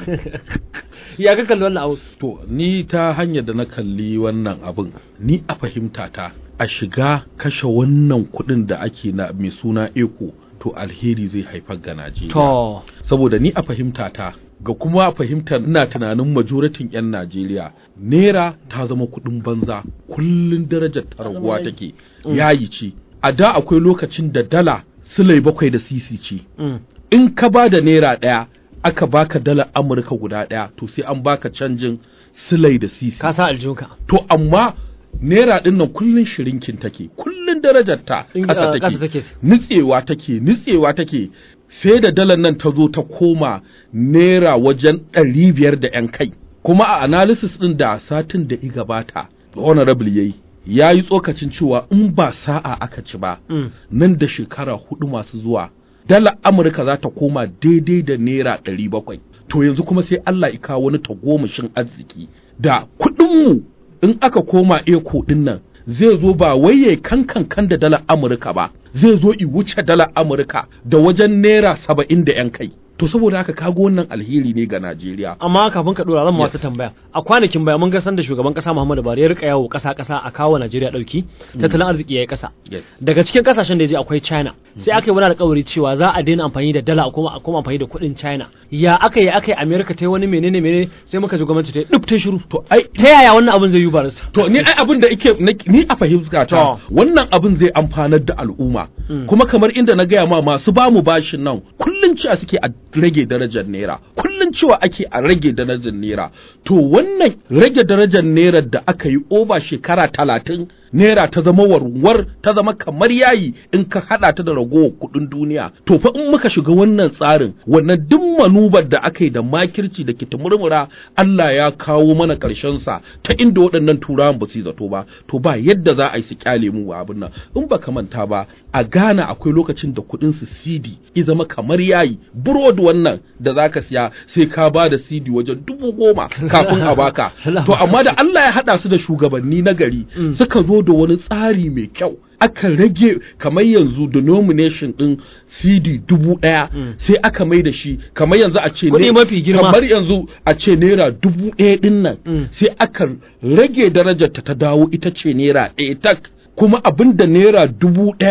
S1: ya ka kalli wannan abu
S3: To, ni ta hanyar da na kalli wannan abin, ni a fahimta ta, a shiga kashe wannan kuɗin da ake na mai suna eko, to alheri zai haifar ga Najeriya.
S1: to
S3: Saboda ni a fahimta ta, ga kuma a fahimtar ina tunanin majoratin 'yan Najeriya, Naira ta zama kuɗin banza, kullum darajar ta raguwa take, yayi ce. A da akwai lokacin da dala silai bakwai da sisi ce.
S1: mm.
S3: in ka ba da naira ɗaya aka baka dalar amurka guda ɗaya to sai an baka canjin silai da sisi
S1: ka sa aljunka
S3: to amma naira ɗin nan kullun shirinkin take kullun darajar ta
S1: In-
S3: ƙasa
S1: uh, ƙasa
S3: take
S1: take.
S3: nitsewa take nitsewa take sai da dalar nan ta zo ta koma naira wajen ɗari biyar da ‘yan kai kuma a analysis ɗin da satin da i gabata honorable yayi ya yi tsokacin cewa in ba sa'a aka ci ba
S1: Mm.
S3: nan da shekara hudu masu zuwa dala amurka za ta koma daidai da naira ɗari bakwai to yanzu kuma sai allah ya kawo wani tagomashin arziki da kuɗinmu in aka koma eko ɗin nan zai zo ba wai ya kankan kan da dalar amurka ba zai zo i wuce dalar amurka da wajen naira saba'in da yan kai to saboda haka kago wannan alheri ne ga najeriya
S1: amma kafin ka dora zan ma
S3: Yes.
S1: wata tambaya a kwanakin baya mun ga sanda shugaban kasa Muhammadu Buhari ya rika yawo kasa kasa a kawo Najeriya dauki tattalin arziki yayi kasa
S3: yes.
S1: daga cikin kasashen da ya je akwai China sai aka yi wani alƙawari cewa za a daina amfani da dala a koma a koma amfani da kuɗin China ya aka yi aka yi America ta yi wani menene menene sai muka ji gwamnati ta yi duk ta shiru
S3: to ai
S1: ta yaya wannan abin zai yi barista
S3: To ni ai abin da ike na- ni a fahimta ta
S1: To.
S3: wannan abin zai amfanar da al'umma kuma kamar inda na gaya ma masu bamu bashin nan kullun cewa suke a rage darajar naira kullun cewa ake a rage darajar naira to wannan rage darajar naira da aka yi oba shekara talatin naira ta zama warwar ta zama kamar yayi in ka hada ta da ragowar kudin duniya to fa in muka shiga wannan tsarin wannan duk manubar da aka yi da makirci da kitimurmura Allah ya kawo mana karshen sa ta inda waɗannan turawan ba su yi zato ba to ba yadda za a yi su kyale mu a abin nan in ba ka manta ba a Ghana akwai lokacin da kuɗin su CD ya zama kamar yayi burodi wannan da zaka siya sai ka ba da CD wajen dubu goma kafin a baka to amma da Allah ya haɗa su da shugabanni na gari suka zo da wani tsari mai kyau aka rage kamar yanzu denomination din CD dubu ɗaya sai aka mai da shi kamar yanzu a ce
S1: Kuɗi
S3: ne-
S1: mafi girma.
S3: kamar yanzu a ce naira dubu ɗaya ɗin nan
S1: Mm.
S3: sai aka rage darajarta ta dawo ita ce naira ɗaya tak kuma abin da naira dubu ɗaya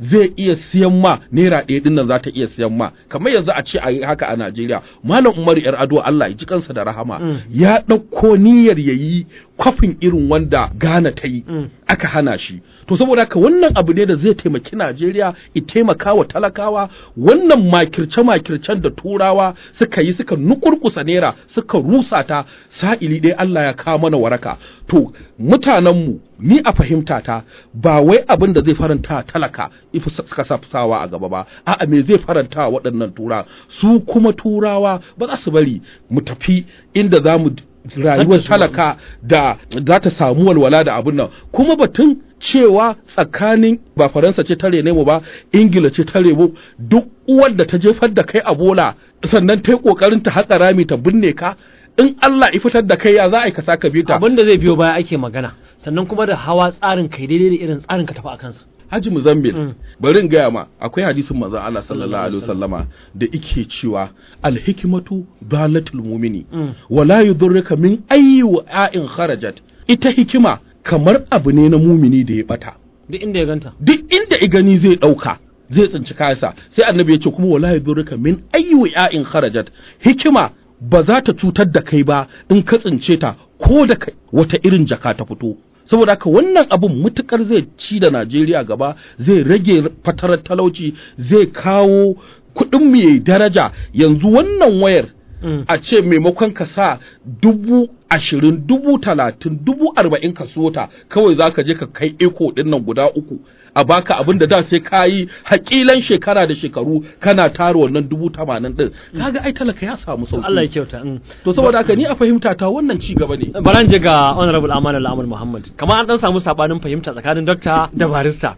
S3: zai iya siyan ma naira ɗaya ɗin nan za ta iya siyan ma kamar yanzu a ce a yi haka a Najeriya malam Umaru yar ado Allah ya ji kansa da rahama ya ɗauko niyyar ya yi kwafin irin wanda Ghana ta yi aka hana shi to saboda haka wannan abu ne da zai taimaki Najeriya i taimaka wa talakawa wannan makirce makircen da turawa suka yi suka nukurkusa naira suka rusa ta sa'ili ɗaya Allah ya kawo mana waraka to mutanenmu ni a fahimta ta ba wai abin da zai faranta talaka ifi suka sawa a gaba ba a'a me zai faranta waɗannan tura su kuma turawa ba za su bari mu tafi inda za mu rayuwar talaka da za ta samu walwala da abin nan kuma batun cewa tsakanin ba faransa ce ta rene mu ba ingila ce ta remo duk uwar da ta jefar da kai a bola sannan ta yi kokarin ta haƙa rami ta binne ka in Allah ya fitar da kai ya za a yi ka saka biyu ta
S1: abin da zai biyo baya ake magana sannan kuma da hawa tsarin kai daidai da irin tsarin ka tafi a kansa
S3: Haji Muzammil bari in gaya ma akwai hadisin manzon Allah sallallahu alaihi wasallama da ike cewa alhikmatu dalatul mu'mini wala yudurruka min ayyi wa'in kharajat ita hikima kamar abu ne na mumini da ya bata
S1: duk inda ya ganta
S3: duk inda i gani zai dauka zai tsinci kayansa sai annabi ya ce kuma wala yudurruka min ayyi wa'in kharajat hikima ba za ta cutar da kai ba in ka tsince ta ko da kai wata irin jaka ta fito saboda haka wannan abun mutukar zai ci da Najeriya gaba zai rage fatarar talauci zai kawo kuɗin mu yayi daraja yanzu wannan wayar a ce maimakon ka sa dubu ashirin dubu talatin dubu arba'in ka sota kawai za ka je ka kai eko ɗin nan guda uku a baka abin da da sai ka yi hakilan shekara da shekaru kana tara wannan dubu tamanin ɗin kaga ai talaka ya samu sauki
S1: Allah ya kyauta mm.
S3: to saboda haka ni a fahimta ta wannan ci gaba ne
S1: baran je ga honorable amana al'amur muhammad kamar an dan samu sabanin fahimta tsakanin dokta da barista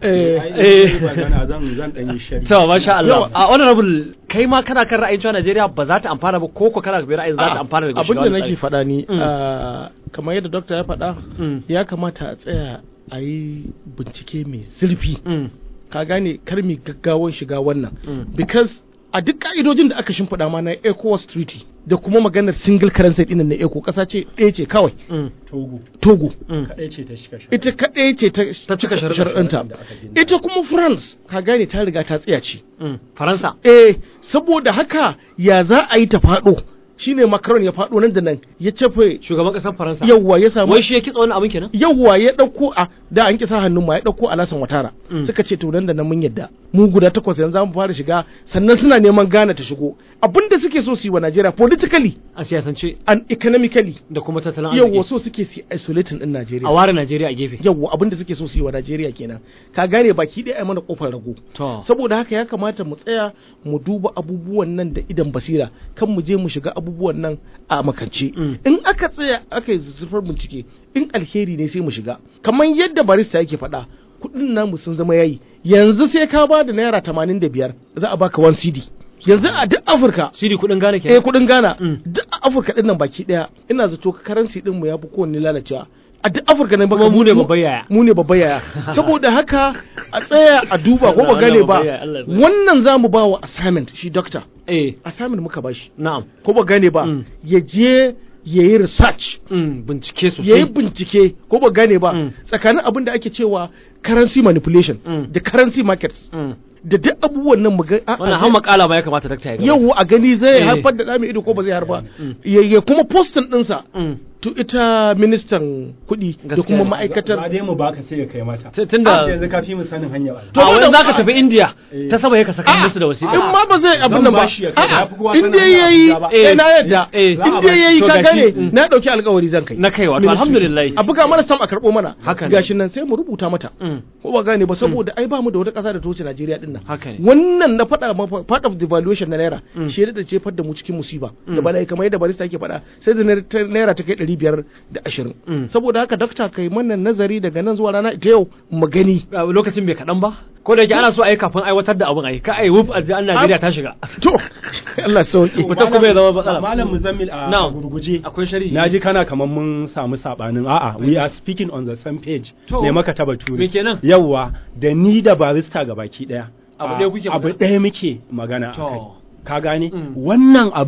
S2: eh zan zan dan yi shari
S1: to masha Allah a honorable kai ma kana kan ra'ayin cewa Najeriya ba za ta amfana ba ko ko kana ga ra'ayin za ta amfana daga
S4: abin da
S1: shiga
S4: nake
S1: wannan
S4: faɗa ni
S1: Mm.
S4: ah, kamar yadda dokta ya faɗa
S1: Mm.
S4: ya kamata a tsaya a yi bincike mai zurfi
S1: tsari. Mm.
S4: ka gane kar mi gaggawan shiga wannan
S1: Mm.
S4: because a duk ka'idojin da aka shimfiɗa ma na ECOWAS treaty da kuma maganar single currency ɗin na ECO ƙasa ce ɗaya ce kawai
S1: Mm.
S2: togo
S4: Togo
S1: Mm.
S2: kadai ce ta shiga shi
S4: ita kaɗai ce ta
S1: Ta cika sharuɗa.
S4: sharuɗanta
S2: da aka gina.
S4: ita kuma France ka gane ta riga ta tsaya ce
S1: Mm. Faransa
S4: eh saboda haka ya za a yi ta faɗo shine Macron ya faɗo nan da nan ya cefe
S1: shugaban kasar Faransa
S4: yawwa ya samu
S1: wai shi ya kitsa wannan abin kenan
S4: yawwa ya ɗauko a da an kisa hannun ma ya ɗauko alasan watara
S1: Mm.
S4: suka ce to nan da nan mun yadda mu guda takwas yanzu za mu fara shiga sannan suna neman Ghana ta shigo abinda suke so su yi wa Najeriya politically
S1: a siyasance
S4: and economically
S1: da kuma tattalin
S4: yawwa
S1: arziki
S4: so suke su isolating din Najeriya
S1: a ware Najeriya a gefe
S4: yawwa abinda suke so su yi wa Najeriya kenan ka gane baki ɗaya ai mana kofar rago
S1: to
S4: saboda haka ya kamata mu tsaya mu duba abubuwan nan da idan basira kan mu je mu shiga abubuwan nan a makance
S1: Mm.
S4: in aka tsaya aka yi zurfar bincike in alheri ne sai mu shiga kamar yadda barista yake faɗa kuɗin namu sun zama yayi yanzu sai ka ba da naira tamanin da biyar za a baka 1 cd yanzu a duk afirka
S1: siri kudin gane
S4: eh
S1: kenan
S4: kuɗin ghana
S1: Mm.
S4: duk a afirka ɗin nan baki ɗaya ina zato karansi ɗin mu ya fi kowanne lalacewa a duk afirka ne
S1: kuma mu ne babban yaya
S4: mu ne babban yaya saboda haka a tsaya a duba ko ba
S1: Allah,
S4: gane
S1: Allah
S4: ba
S1: babban yaya, Allah babban
S4: wannan za mu ba wa assignment shi doctor
S1: eh
S4: assignment muka ba shi
S1: na'am
S4: ko ba gane ba
S1: Mm.
S4: ya je ya yi research
S1: Mm, bincike
S4: ya yi
S1: sosai
S4: bincike ko ba gane ba
S1: Mm.
S4: tsakanin abin da ake cewa currency manipulation
S1: Mm.
S4: da currency markets
S1: Mm.
S4: da duk abubuwan nan mu ga a-
S1: wannan
S4: a-
S1: har makala ba ya kamata dakta ya gaba
S4: yau a gani zai
S1: Eh.
S4: haifar da ɗa mai ido ko ba zai harba
S1: Mm.
S4: ya ya kuma postin ɗinsa
S1: Mm.
S4: to ita ministan kuɗi da
S1: Gaskiya
S4: kuma
S1: ne.
S4: ma'aikatar
S2: ba dai mu baka sai ka kai mata
S1: Sai tunda-
S2: Ah, yanzu ka fi mu sanin hanya ba
S4: To
S1: a wani
S4: wannan-
S1: zaka tafi India
S2: Eh.
S1: ta saba ya ka saka
S4: A'a,
S1: musu da wasiƙa
S4: in ma ba zai abin
S2: Zan
S4: nan ba
S2: bashi ya kai, ya fi kowa
S4: in
S2: sanin
S4: dai
S2: hanya
S4: yayi
S2: Abuja ba.
S4: eh na yadda
S1: Eh,
S4: in
S2: za a
S4: dai
S2: bashi.
S4: yayi
S1: To
S4: ka
S1: gashi,
S4: gane
S1: mm.
S4: na dauki alƙawari zan kai
S1: na kai wato
S4: Ministry.
S1: alhamdulillah
S4: a buga mana sam a karɓo mana
S1: Haka ne.
S4: gashin nan sai mu rubuta mata
S1: Mm.
S4: ko ba gane ba saboda ai ba mu da wata ƙasa da ta wuce Najeriya din nan
S1: Haka ne.
S4: wannan na faɗa ma part of devaluation na naira
S1: Mm.
S4: shi da jefar da mu cikin musiba da
S1: Mm.
S4: bala'i kamar yadda barista yake faɗa sai da naira ta- naira ta kai ɗari biyar da ashirin
S1: Mm.
S4: saboda haka dakta kai mana nazari daga nan zuwa rana ita yau mu gani
S1: A lokacin bai kaɗan ba ko da yake ana so a yi kafin aiwatar da abin a yi ka a yi wuf a an Najeriya ta shiga
S4: to Allah sauki
S1: Mutum kuma ya zama matsala.
S2: malam muzammil a
S1: Na'am.
S2: gurguje
S1: akwai shari'i
S2: na ji kana kamar mun samu sabanin a'a we are speaking on the same page
S1: To,
S2: ne maka ta bature
S1: me kenan?
S2: yawwa da ni da barista ga baki daya
S1: Abu
S2: a-
S1: ɗaya kuke
S2: abu
S1: magana?
S2: ɗaya muke magana
S1: To.
S2: akai ka gane
S1: Mm.
S2: wannan abin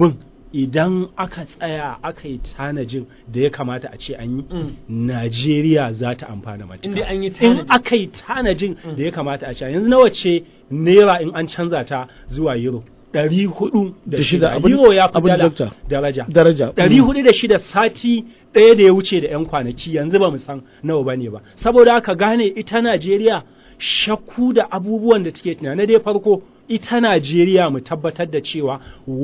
S2: idan aka tsaya aka yi tanajin da ya kamata a ce an yi
S1: Mm.
S2: Najeriya za ta amfana matuƙa.
S1: In dai an yi
S2: in
S1: tanadi.
S2: aka yi tanajin da ya kamata a ce yanzu nawa ce naira in an canza ta zuwa euro ɗari hudu da
S4: Da shida,
S2: shida
S4: abin-
S2: euro ya fi
S4: abin
S2: dala
S4: dokta.
S2: daraja
S4: daraja
S2: ɗari hudu da shida sati ɗaya da ya wuce da 'yan kwanaki yanzu ba mu san nawa ba ne ba saboda haka gane ita najeriya shakku da abubuwan da take tunani dai farko ita najeriya mu tabbatar da cewa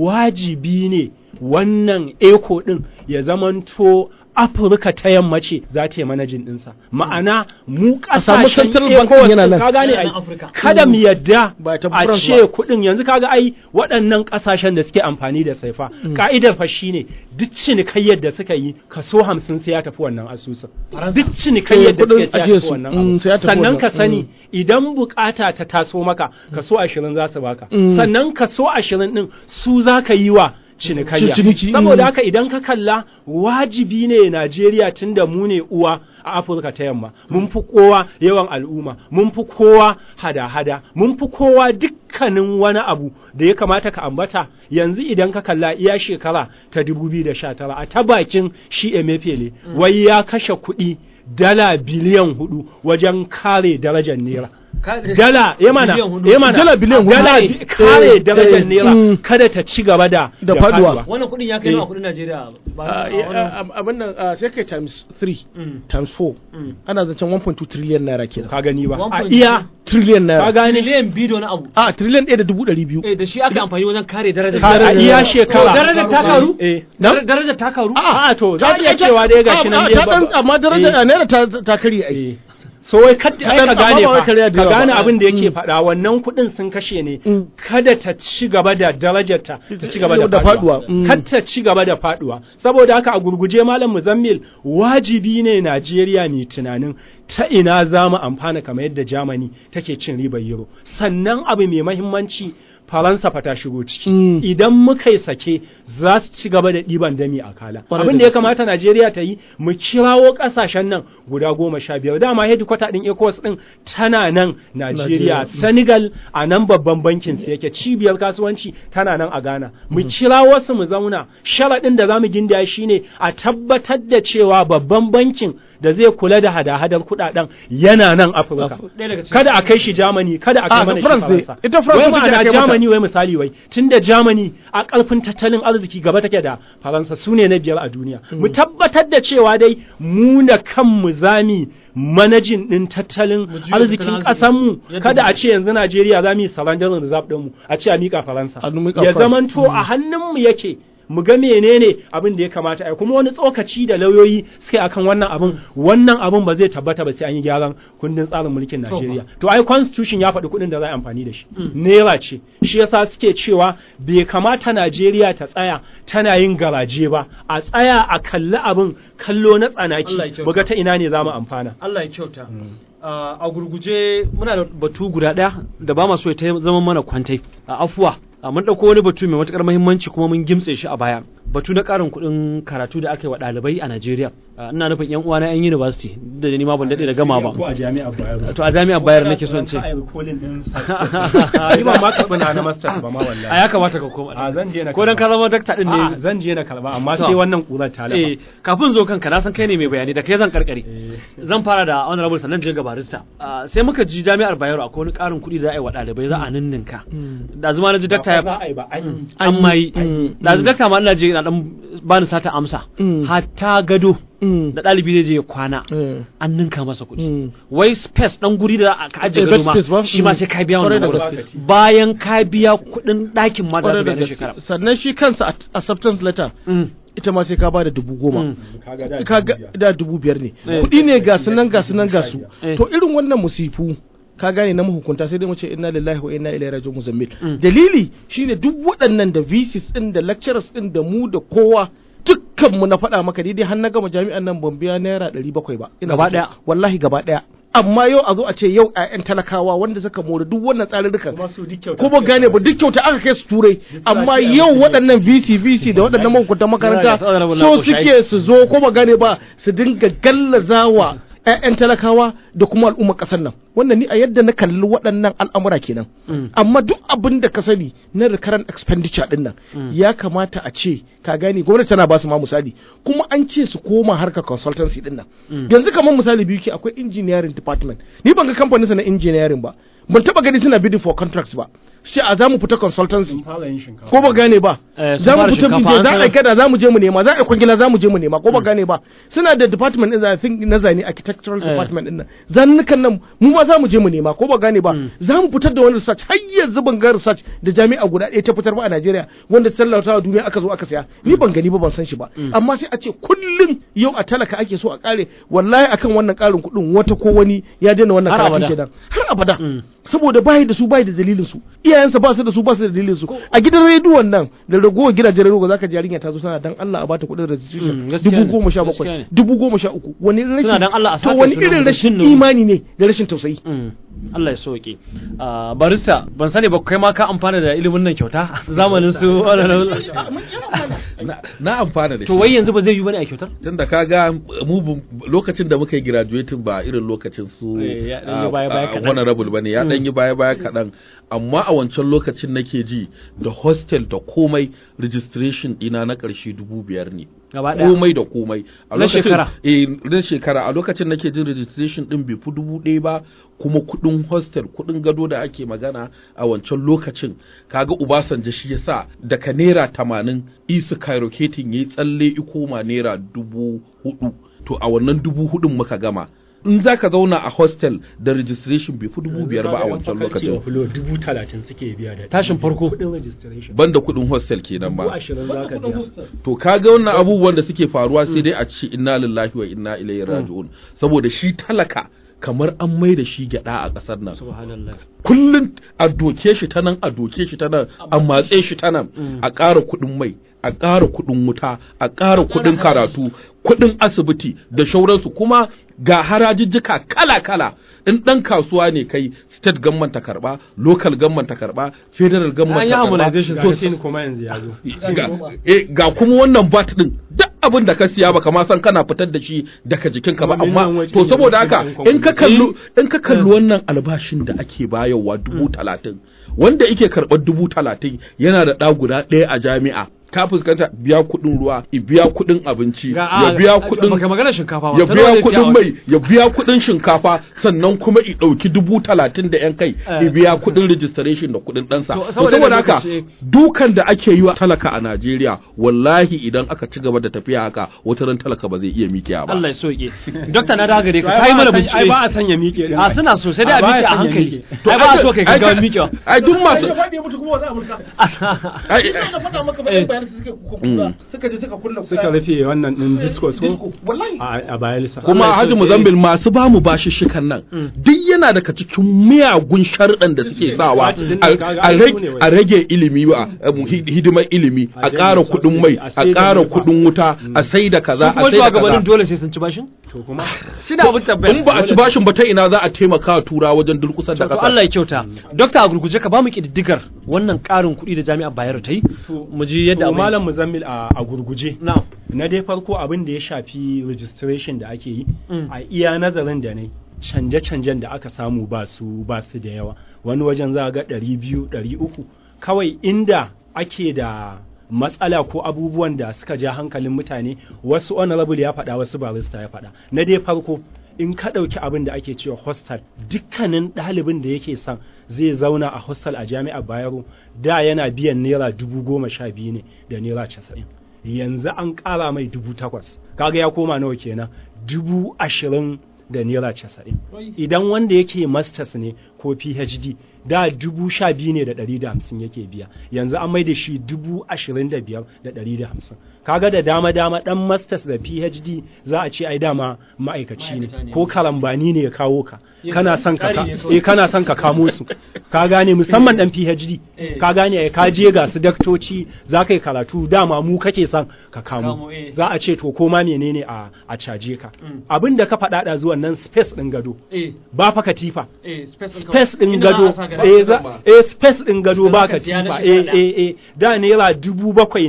S2: wajibi ne wannan eko ɗin ya zamanto afirka ta yamma ce za ta yi manajin ɗinsa ma'ana mu
S4: samu
S2: ƙasashen
S4: central bank
S2: ECOWAS
S4: yana nan.
S2: ka gane
S1: Yana
S2: ai
S1: nan Afirka.
S2: kada mu yadda
S4: Ba ta
S2: a
S4: France
S2: ce
S4: ba.
S2: kuɗin yanzu kaga ai waɗannan ƙasashen da suke amfani da saifa ka'idar fa shine duk cinikayyar da suka yi kaso hamsin sai ya tafi wannan asusun duk cinikayyar da
S4: Eh,
S2: suka
S4: kuɗin
S2: yi sai ya
S4: ajiyar
S2: tafi
S4: su.
S2: wannan
S4: Mm,
S2: abu
S4: sai ya tafi
S2: sannan
S4: wannan.
S2: ka sani
S4: Mm.
S2: idan bukata ta taso maka kaso ashirin za su baka
S4: Mm.
S2: sannan kaso ashirin din su za ka yi wa cinikayya
S4: Ciniki,
S2: saboda
S4: mm.
S2: haka idan ka kalla wajibi ne Najeriya tunda mu ne uwa a Afirka ta yamma mun fi kowa yawan al'umma mun fi kowa hada-hada mun fi kowa dukkanin wani abu da ya kamata ka ambata yanzu idan ka kalla iya shekara ta 2019 a ta bakin shi Emefiele wai ya kashe kuɗi dala biliyan hudu wajen kare darajar naira dala ya mana
S1: Biliyan hudu.
S2: ya mana
S4: Dala biliyan hudu.
S2: dala
S4: Eh,
S2: bi- kare
S4: eh,
S2: darajar
S4: eh,
S2: naira
S4: mm.
S2: kada ta ci gaba da
S4: Da faduwa.
S1: wannan kuɗin ya kai
S2: Eh.
S1: nawa kuɗin Najeriya ba
S4: Ah,
S1: a
S4: ya-
S1: wannan-
S4: ah, abin nan ah, sai kai times 3
S1: Mm.
S4: times 4
S1: Mm.
S4: ana zancen 1.2 trillion naira kenan
S2: ka gani ba a
S1: 1.2.
S2: iya
S4: trillion
S2: ka
S4: naira
S2: gane
S1: miliyan biyu da wani abu
S4: a trillion ɗaya da dubu ɗari biyu
S1: eh da shi aka amfani wajen kare darajar
S2: ka a
S1: darajar-
S2: iya
S1: To,
S2: shekara
S1: darajar ta karu
S2: eh
S1: Dar- darajar ta karu
S2: a to za
S4: Ta-
S2: a iya
S4: ta-
S2: cewa dai gashi
S4: ah,
S2: nan
S4: ah,
S2: dai
S4: ta
S2: ba-
S4: ɗan- amma daraja
S2: eh.
S4: a naira ta ta karye ai
S2: Eh. so wai kad ai
S4: Amma
S2: ka gane
S4: ba wai
S2: fa
S4: karya da
S2: ka
S4: yawa
S2: gane
S4: ba.
S2: abin da yake
S4: Mm.
S2: faɗa wannan kuɗin sun kashe ne
S4: Mm.
S2: kada ta ci gaba da darajarta ta ci gaba da
S4: Da
S2: faduwa
S4: faduwa. Mm.
S2: kada ta ci gaba da faduwa saboda haka a gurguje malam muzammil wajibi ne Najeriya mai tunanin ta ina za mu amfana kamar yadda Germany take cin ribar euro sannan abu mai mahimmanci Faransa fa ta shigo ciki
S4: Mm.
S2: idan muka yi sake za su ci gaba da ɗiban dami a kala
S4: Kwarai
S2: abin
S4: da
S2: da ya
S4: gaske.
S2: kamata Najeriya ta yi mu kirawo ƙasashen nan guda goma sha biyar dama hedikwata ɗin ECOWAS ɗin tana nan Najeriya
S4: Najeriya.
S2: Senegal a nan babban bankin su yake cibiyar kasuwanci tana nan a Ghana mu kirawo su mu zauna sharaɗin da za mu gindaya shine a tabbatar da cewa babban bankin da zai kula da hada-hadar kuɗaɗen yana nan Afirka
S1: ɗaya daga cikin
S2: kada a kai shi Germany kada a kai
S4: Ah,
S2: mana shi
S4: France dai.
S2: Faransa
S4: Ita France
S2: wai
S4: take
S2: ma'ana
S4: kai mata.
S2: Germany wai misali wai tunda Germany a ƙarfin tattalin arziki gaba take da Faransa su ne na biyar a duniya mu tabbatar da cewa dai mu na kanmu zami manajin ɗin tattalin
S1: Mu juya
S2: arzikin
S1: tattalin
S2: ƙasanmu
S1: arziki.
S2: kada
S1: Yadda
S2: a ce yanzu Najeriya za mu yi surrender reserve ɗinmu a ce a miƙa Faransa
S4: A miƙa
S2: ya
S4: France.
S2: zamanto a hannunmu yake mu ga menene abin da ya kamata a yi kuma wani tsokaci da lauyoyi suke akan wannan abin wannan abin ba zai tabbata ba sai an yi gyaran kundin tsarin mulkin Najeriya to ai constitution ya faɗi kuɗin da za a yi amfani da shi naira ce shi yasa suke cewa bai kamata Najeriya ta tsaya tana yin garaje ba a tsaya a kalli abin kallo na tsanaki
S1: Allah ya kyauta.
S2: mu ga ta ina ne za mu amfana
S1: Allah ya kyauta Ah, a gurguje muna da batu guda ɗaya da ba ma so ya ta zama mana kwantai a afuwa Ah, mun ɗauko wani batu mai matuƙar muhimmanci kuma mun gimtse shi a baya batu na ƙarin kuɗin karatu da aka yi wa ɗalibai a Najeriya Ah, ina nufin yan uwana yan university da ni ma ban daɗe da gama ba
S2: ko a jami'ar Bayero
S1: to a jami'ar bayar nake son ce
S2: Ka yi recalling din sa- Ni ba ma karɓi na na masters ba ma wallahi
S1: a ya kamata ka koma
S2: a zan je na
S1: ko dan ka zama dakta din
S2: A'a,
S1: ne
S2: zan je na karba amma
S1: To.
S2: sai wannan kurar ta lafa
S1: eh kafin zo kanka na san kai ne mai bayani da kai zan karkare
S2: Eh.
S1: zan fara da honorable sannan je ga barista Ah, sai muka ji jami'ar Bayero akwai wani ƙarin kuɗi da za a yi wa ɗalibai za a ninninka da zuma na ji dakta ya
S2: ba a yi ba an yi
S1: an mai
S4: Mm.
S1: da dakta ma ina je na dan bani sata amsa
S4: Mm.
S1: hatta gado
S4: Mm.
S1: da ɗalibi zai je ya kwana
S4: Eh.
S1: an ninka masa kuɗi
S4: Mm.
S1: wai space dan guri da ka ajiye
S4: Eh,
S1: gado
S4: bed
S1: ma
S4: space ba?
S1: shi ma
S4: Mm.
S1: sai ka biya
S4: Kwarai
S1: wannan
S4: da
S1: kuɗi.
S2: gaske.
S1: bayan ka biya kuɗin ɗakin ma da
S4: Kwarai
S1: za ka
S4: da
S1: biya na shekara
S4: gaske sannan shi kansa at- acceptance letter
S1: Mm.
S4: ita ma sai ka ba da dubu goma
S1: Mm.
S2: kaga da
S4: ka ga da dubu biyar ne
S1: Eh.
S4: kuɗi ne ga su nan ga su nan ga su
S1: Eh.
S4: to irin wannan musifu ka gane na mahukunta sai dai mu ce inna lillahi wa inna ilaihi raji'un muzammil
S1: Mm.
S4: dalili shine duk waɗannan da VCs din da lecturers din da mu da kowa dukkan mu na faɗa maka daidai har na gama jami'an nan ban biya naira ɗari bakwai ba Ina
S1: Gaba
S4: mutu.
S1: ɗaya?
S4: wallahi gaba ɗaya amma yau a zo a ce yau 'ya'yan talakawa wanda suka more duk wannan tsarurrukan
S2: kuma su duk kyauta
S4: kuma gane ba duk kyauta aka kai su turai amma
S2: kiyaye
S4: yau
S2: musu
S4: waɗannan VC VC da waɗannan mahukuntan makaranta
S1: Suna da
S4: so
S1: honorable
S4: suke su zo kuma gane ba su dinga gallazawa 'ya'yan talakawa da kuma al'ummar ƙasar nan wannan ni a yadda na kalli waɗannan al'amura kenan amma duk abin da ka sani na recurrent expenditure din nan ya kamata a ce ka gane gwamnati tana ba su ma misali kuma an ce su koma harkar consultancy din nan yanzu kamar misali biyu ke akwai engineering department ni ban ga kamfanin sa na engineering ba ban taba gani suna bidding for contracts ba sai a za mu fita consultancy ko ba gane ba
S1: Eh, sun
S4: za mu
S1: fara
S4: fita
S1: shinkafa,
S4: bidiyo
S1: an
S4: za a
S1: sanar.
S4: kada za mu je mu nema za a yi kwangila za mu je mu nema ko ba gane ba suna da department din I think na zane architectural
S1: Eh.
S4: department din nan zannukan nan mu ma za mu je mu nema ko ba gane ba za mu fitar da wani research har yanzu ban ga research da jami'a guda ɗaya ta fitar ba a Najeriya wanda tallatawa duniya aka zo aka saya ni ban gani ba ban san shi ba amma sai a ce kullum yau a talaka ake so a kare wallahi akan wannan karin kuɗin wata ko wani ya daina wannan
S1: Har
S4: karatun
S1: abada.
S4: kenan har abada saboda bayi da su bayi da dalilin su iyayensa ba su da su ba su da dalilin su a gidan rediyon nan da ragowar gidajen rediyo zaka ji yarinya ta zo tana dan Allah a bata kuɗin
S1: Mm,
S4: registration
S1: gaskiya
S4: dubu
S1: ne,
S4: goma sha
S1: gaskiya
S4: bakwai
S1: ne.
S4: dubu goma sha uku wani rashin
S1: dan Allah a
S4: to
S1: saka
S4: wani
S1: sunan
S4: irin
S1: mutum
S4: rashin
S1: nan.
S4: imani ne da rashin tausayi
S1: Mm. Allah ya sauke. Ah, barista ban sani ba kai ma ka amfana da ilimin nan kyauta zamanin su
S3: na, na amfana da shi
S1: to wai yanzu ba zai yi bane a kyautar
S3: tunda kaga mu bu- lokacin da muka yi graduating ba irin lokacin su
S1: Eh, ya ɗan yi
S3: ah,
S1: baya-baya
S3: ah,
S1: kaɗan.
S3: honorable bane ya dan yi baya baya kaɗan amma a wancan lokacin nake ji da hostel da komai registration ɗina na ƙarshe dubu biyar ne
S1: gaba ɗaya
S3: komai da komai a
S1: Na
S3: lokacin
S1: shekara?
S3: eh na shekara a lokacin nake jin registration din bai fi dubu ɗaya ba kuma kuɗin hostel kuɗin gado da ake magana a wancan lokacin kaga Obasanjo shi yasa daga naira tamanin isu kairoketin yayi tsalle ikoma naira dubu hudu to a wannan dubu hudun muka gama in za ka zauna a hostel da registration bai fi dubu biyar ba a wancan lokacin
S2: Fulo dubu talatin suke biya da
S1: Tashin farko.
S2: Kuɗin registration.
S3: banda kuɗin hostel kenan
S2: Dubu
S3: ba
S2: ashirin za ka biya.
S3: to kaga wannan abubuwan da suke faruwa sai dai a ce inna lillahi wa inna ilaihi raji'un saboda shi talaka kamar an mai da shi gyada a ƙasar nan
S1: subhanallah
S3: kullum a doke shi ta nan a doke shi ta nan a matse shi ta nan a ƙara kuɗin mai a ƙara kuɗin wuta a ƙara kuɗin karatu kuɗin asibiti da shauransu kuma ga harajijjika kala-kala in ɗan kasuwa ne kai state government ta karɓa local government ta karɓa federal
S1: An
S3: government
S1: yi
S3: ta karɓa
S1: harmonization
S2: Ga
S3: to
S2: sin kuma yanzu ya zo.
S3: ga, eh, ga kuma wannan bat din duk abin da ka siya baka ma san kana fitar da shi daga jikinka ba
S2: Kuma
S3: amma
S2: miliyan waje
S3: to
S2: ne
S3: saboda
S2: mutum
S3: haka
S2: ɗin
S3: in ka kallu in ka kalli wannan albashin da ake bayarwa dubu talatin wanda yake karɓar dubu talatin yana da ɗa guda ɗaya a jami'a ka fuskanta biya kuɗin ruwa i biya kuɗin abinci
S1: ga
S3: ya biya kuɗin
S1: baka magana shinkafa ba
S3: ya
S1: ta
S3: biya
S1: nawa zai siya
S3: kuɗin
S1: wa-
S3: mai ya biya kuɗin shinkafa sannan kuma i ɗauki dubu talatin da yan kai i
S1: Eh.
S3: biya kuɗin registration da kuɗin ɗansa
S1: To,
S3: to
S1: saboda
S3: saboda
S1: haka
S3: haka
S1: lokaci-
S3: dukan da ake yi wa talaka a Najeriya wallahi idan aka ci gaba da tafiya haka wata ran talaka ba zai iya miƙiya ba
S1: Allah ya sauke dokta na dawo gare ka
S2: Ai,
S1: kai
S2: ba
S1: mana
S2: a san-
S1: bincike
S2: Ai ba a sanya miƙe din.
S1: a suna so sai dai a
S2: A ba a
S1: miƙe a
S2: sanya
S1: hankali
S2: miƙe.
S1: ai ba a so kai gaggawan miƙewa
S3: ai duk masu
S4: faɗi ya mutu kuma za a mulka
S3: ai
S4: na faɗa maka
S1: Eh.
S4: bayan bayanan su suka
S3: Mm.
S4: suka je suka kulla
S2: Suka rufe wannan ɗin discourse ko
S4: disco wallahi
S2: a a bayelsa.
S3: kuma
S1: Allah ya
S3: Haji
S1: sauke.
S3: Muzambil masu ba mu bashishikan nan duk yana daga cikin miyagun sharɗan da suke sawa
S2: Din
S3: a-
S2: nan kaga
S3: a
S2: ai
S3: rage-
S2: su ne wai.
S3: a rage ilimi wa hidimar ilimi
S2: A
S3: a
S2: janye
S3: ƙara kuɗin mai
S2: subsidy, a
S3: a
S2: sai da
S3: ƙara
S2: nefa.
S3: kuɗin wuta a sai da kaza
S1: kuma
S3: a sai da
S1: shugabannin
S3: kaza
S1: dole sai sun ci bashin
S2: To kuma
S1: shi da abin tabbaya
S3: in ba a ci bashin ba ta ina za a taimaka wa tura wajen durƙusar da
S1: to
S3: ƙasa
S1: Allah ya kyauta dokta a gurguje ka ba mu kididdigar wannan ƙarin kuɗi da jami'ar Bayero ta yi mu ji yadda
S2: to
S1: abin
S2: malam muzammil a a gurguje.
S1: na'am
S2: Na dai farko abin da ya shafi registration da ake yi
S1: Mm.
S2: a iya nazarin da ne canje-canjen da aka samu ba su ba su da yawa wani wajen za a ga ɗari biyu ɗari uku kawai inda ake da matsala ko abubuwan da suka ja hankalin mutane wasu honorable ya faɗa wasu barista ya faɗa na dai farko in ka ɗauki abin da ake cewa hostel dukkanin ɗalibin da yake son zai zauna a hostel a jami'ar bayero da yana biyan naira dubu goma sha biyu ne da naira casa'in yanzu an ƙara mai dubu takwas kaga ya koma nawa kenan dubu ashirin da naira casa'in idan wanda yake masters ne ko phd da dubu sha biyu ne da ɗari da hamsin yake biya yanzu an mai da shi dubu ashirin da biyar da ɗari da hamsin kaga da dama dama ɗan masters da phd za a ce ai dama ma'aikaci ne ko karambani ne ya kawo ka kana son ka ka- eh kana son ka kamo su ka gane musamman ɗan phd ka gane ai ka je ga su daktoci za ka yi karatu dama mu kake son ka kamo
S1: Kamo, eh.
S2: za a ce to koma menene a a caje ka abin da ka faɗa da zuwan nan space ɗin gado
S1: eh
S2: ba fa katifa
S1: eh space
S2: space ɗin gado eh za- eh space ɗin gado ba
S1: Ka siya na
S2: katifa
S1: shekara
S2: eh
S1: ɗaya.
S2: eh eh da naira dubu bakwai ne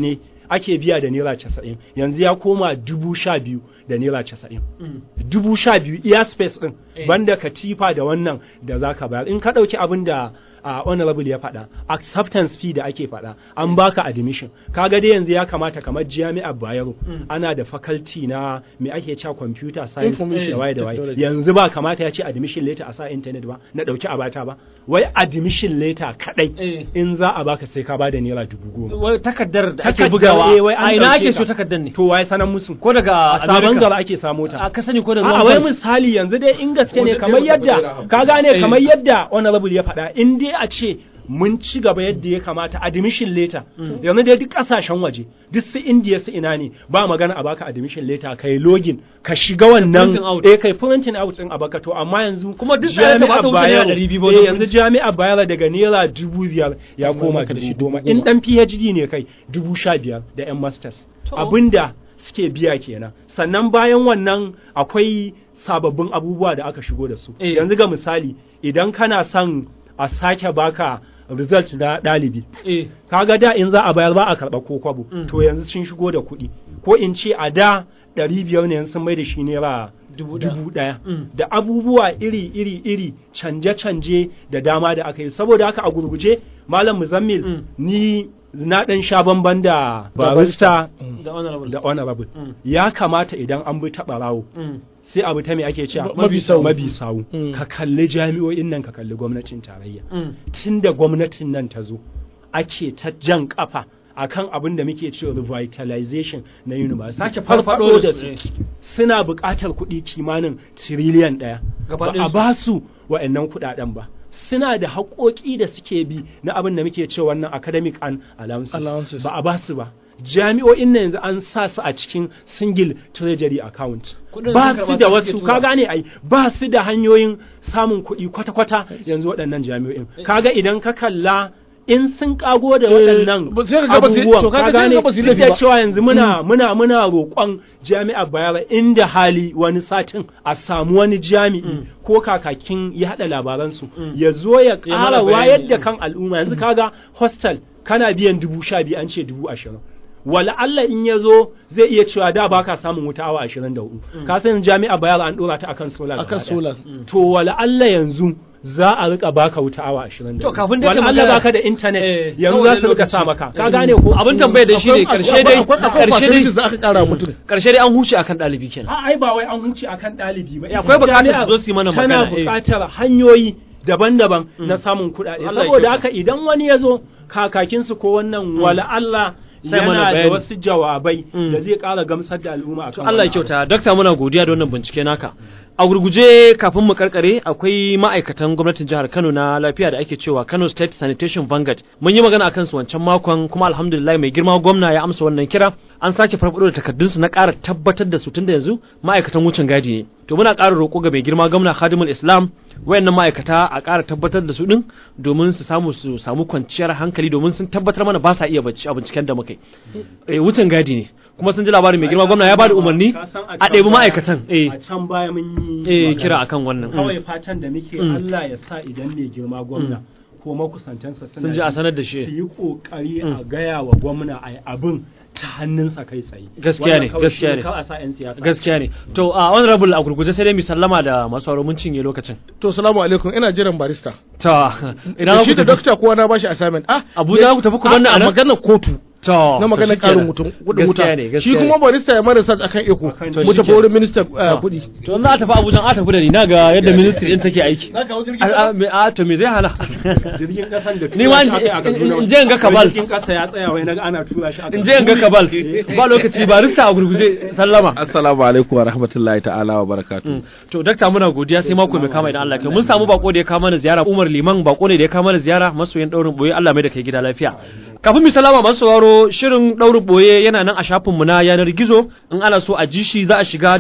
S2: ake biya da naira casa'in yanzu ya koma dubu sha biyu da naira casa'in dubu sha biyu iya space din
S1: Eh.
S2: banda katifa da wannan da za ka bayar in ka ɗauki abin da a honorable ya faɗa acceptance fee da ake faɗa an baka admission kaga dai yanzu ya kamata kamar jami'ar bayero ana da faculty na me ake cewa computer science
S4: Information
S2: da waye da waye
S4: technology.
S2: yanzu ba kamata ya ce admission letter a sa internet ba na ɗauki abata ba wai admission letter kadai
S1: Eh.
S2: in za a baka sai ka bada naira dubu goma
S1: Wai takardar da ake
S2: Takardar,
S1: bugawa
S2: eh, wai an
S1: a ina
S2: ɗauke
S1: ake
S2: ta.
S1: so takardar ne
S2: to waye sanan musu
S1: ko daga
S2: a sabon
S1: America?
S2: gaba ake samo ta
S1: a ka sani ko da
S2: a
S1: ruwan
S2: wai
S1: gwal?
S2: misali yanzu dai in gaske ne
S3: Wanda
S2: kamar
S3: ɗaya wata
S2: yadda
S3: naira
S2: ka
S3: hamsin.
S2: gane
S1: Eh.
S2: kamar yadda honorable ya faɗa in dai a ce mun ci gaba yadda ya kamata admission letter yanzu dai duk kasashen waje duk su indiya su ina ne ba magana a baka admission letter kai login ka shiga wannan
S1: printing out.
S2: eh kai printing out din a baka to amma yanzu
S1: Kuma duk ɗaya ta ba ta wuce naira
S2: Bayero-
S1: ɗari biyu ba
S2: eh,
S1: wajen
S2: yanzu jami'ar bayar daga naira dubu biyar ya
S4: Amma
S2: koma
S4: maka da shi
S2: dubu goma
S4: dubu
S2: in
S4: goma.
S2: dan phd ne kai dubu sha biyar da yan masters
S1: To.
S2: abinda suke biya kenan sannan bayan wannan akwai sababbin abubuwa da aka shigo da su
S1: Eh.
S2: yanzu ga misali idan kana son a sake baka result na ɗalibi
S1: eh
S2: kaga da in za a bayar ba a karɓa ko kwabo
S1: Mm.
S2: to yanzu sun shigo da kuɗi ko in ce a da ɗari biyar ne yanzu sun mai da shi naira
S1: Dubu ɗaya.
S2: dubu ɗaya
S1: Mm.
S2: da abubuwa iri iri iri canje canje da dama da aka yi saboda haka a gurguje malam muzammil
S1: Mm.
S2: ni na ɗan sha bamban da
S4: Da
S2: barista
S1: da honorable
S2: da honorable
S1: Mm.
S2: ya kamata idan an bi taɓa rawo
S1: Mm.
S2: sai abu ta me ake cewa
S4: Ma- mabi sawu.
S2: mabi sawu
S4: Mm.
S2: ka kalli jami'o'in nan ka kalli gwamnatin tarayya
S1: Mm.
S2: tun da gwamnatin nan ta zo ake ta jan kafa akan abin da muke cewa revitalization na university
S1: Sake farfado da su.
S2: suna buƙatar kuɗi kimanin tiriliyan ɗaya
S1: Gaba
S2: ba
S1: ɗayan
S2: a
S1: su.
S2: ba su wa'annan kuɗaɗen ba suna da haƙoƙi da suke bi na abin da muke cewa wannan academic and allowances,
S4: Allowances.
S2: ba a ba su ba jami'o'in na yanzu an sa su a cikin single treasury account
S1: Kuɗin
S2: ba
S1: sun
S2: su
S1: karɓa
S2: da
S1: su
S2: wasu
S1: suke
S2: ka
S1: tura.
S2: gane ai ba su da hanyoyin samun kuɗi kwata-kwata yanzu waɗannan jami'o'in kaga idan ka kalla in sun kago da
S4: Eh,
S2: waɗannan
S4: ba- sai ka ga ba su-
S2: abubuwan
S4: to kaga
S2: ka
S4: sai ka
S2: gane
S4: ga ba su yi
S2: duk da
S4: laifi ba.
S2: cewa yanzu muna muna muna roƙon jami'ar bayar inda hali wani satin a samu wani jami'i ko kakakin ya haɗa labaransu ya zo ya
S1: Ya mana
S2: ƙara
S1: bayani,
S2: wayar da
S1: mm.
S2: kan al'umma yanzu kaga hostel kana biyan dubu sha biyu an ce dubu ashirin wala Allah in ya zo zai iya cewa da baka samun wuta awa ashirin da hudu ka san jami'a bayar an ɗora ta akan solar
S4: akan
S2: gaba ɗaya.
S4: solar
S2: to wala Allah yanzu za a rika baka wuta awa 20
S1: To, kafin dai
S2: wala
S1: ka
S2: Allah
S1: magana-
S2: baka da internet
S1: Eh,
S2: yanzu
S1: na
S2: za
S1: wani
S2: su rika
S1: lokaci.
S2: sa maka ka
S1: Eh,
S2: gane ko
S1: abin tambayar da shi ne karshe dai
S4: akwai akwai
S1: karshe
S4: facilities da
S1: dai
S4: aka kara mutum
S1: karshe dai an huce akan ɗalibi kenan
S2: a ai ba wai an huce akan ɗalibi ba
S1: akwai buƙatar
S2: Jami'a
S1: su zo su yi mana
S2: tana
S1: magana, eh.
S2: buƙatar hanyoyi daban-daban na samun kuɗaɗe
S1: Allah ya
S2: saboda
S1: kyauta.
S2: haka idan wani ya zo kakakinsu ko wannan wala Allah
S1: Sai mana
S2: yana da
S1: bayani.
S2: wasu jawabai
S1: Mm.
S2: da zai ƙara gamsar da al'umma
S1: To
S2: akan
S1: Allah ya
S2: wannan abu.
S1: kyauta, Dokta muna godiya da wannan bincike naka. A gurguje kafin mu karkare akwai ma'aikatan gwamnatin jihar Kano na lafiya da ake cewa Kano State Sanitation Vanguard. Mun yi magana akan su wancan makon kuma alhamdulillah mai girma gwamna ya amsa wannan kira. An sake farfado da takardun su na ƙara tabbatar da su tunda yanzu ma'aikatan wucin gadi ne. To muna ƙara roƙo ga mai girma gwamna Khadimul Islam wayannan ma'aikata a ƙara tabbatar da su din domin su samu su samu kwanciyar hankali domin sun tabbatar mana ba sa iya bacci a binciken da muka yi. Eh, wucin gadi ne. Kuma sun ji labarin mai girma gwamna ya bada umarni
S2: Ka san
S1: a
S2: can
S1: ɗebi
S2: baya-
S1: ma'aikatan. Eh.
S2: a can baya mun yi
S1: eh
S2: magana.
S1: kira akan wannan
S2: kawai fatan da muke
S1: Mm.
S2: Allah ya sa idan mai girma gwamna ko makusantansa suna
S1: Sun ji a
S2: ji,
S1: sanar da shi.
S2: su yi kokari
S1: Mm.
S2: a gaya wa gwamna a yi abin ta hannunsa kai tsaye
S1: Gaskiya ne,
S2: Wannan kawai
S1: gaskiya
S2: shi
S1: ne.
S2: kawai a sa 'yan siyasa
S1: gaskiya ne to a honorable a gurguje sai dai mu sallama da masu sauraro mun cinye lokacin
S4: to salamu alaikum ina jiran barista
S1: to idan
S4: da
S1: ku
S4: shi da
S1: tafi
S4: dokta kowa na bashi assignment ah
S1: Abuja ku tafi ku banna
S4: a
S1: anan?
S4: maganar kotu
S1: to
S4: na
S1: to
S4: maganar
S1: shikenan.
S4: karin mutum kudin wuta
S1: gaskiya ne
S4: shi
S1: gaskiya
S4: kuma
S1: ne.
S4: barista ya mara research akan eko
S2: Akan-
S1: To
S4: mu tafi
S1: shikenan.
S4: wurin minista
S1: To,
S4: kudi
S1: to in za a tafi Abuja a tafi da ni na ga yadda ministry din take aiki a a- me- a to me zai hana
S2: jirgin kasan da
S1: Ni ma in-
S2: tura shi aka yi a Kaduna.
S1: in- in je in ga kabal.
S2: jirgin kasa ya tsaya wai naga ana tura shi aka
S1: in je in ga kabal ba lokaci barista a gurguje sallama
S3: Assalamu alaikum wa rahmatullahi ta'ala wa barakatuh.
S1: Mm. To dakta muna godiya sai mako mai kama idan Allah ya kai. Mun samu bako da ya kama mana ziyara Umar Liman bako ne da ya kama mana ziyara masoyin daurin boye Allah mai da kai gida lafiya. Kafin mu salama masu sauraro shirin daurin boye yana nan a shafinmu na yanar gizo in ana so a ji shi za a shiga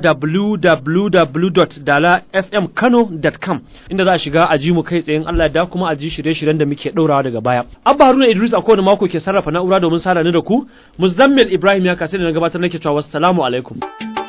S1: www.dalafmkano.com inda za a shiga a ji mu kai tsaye in Allah ya da kuma a ji shirye-shiryen da muke daurawa daga baya. Abba Haruna Idris a kowane mako ke sarrafa na'ura domin sada ni da ku. Muzammil Ibrahim ya kasance da na gabatar nake cewa wassalamu alaikum.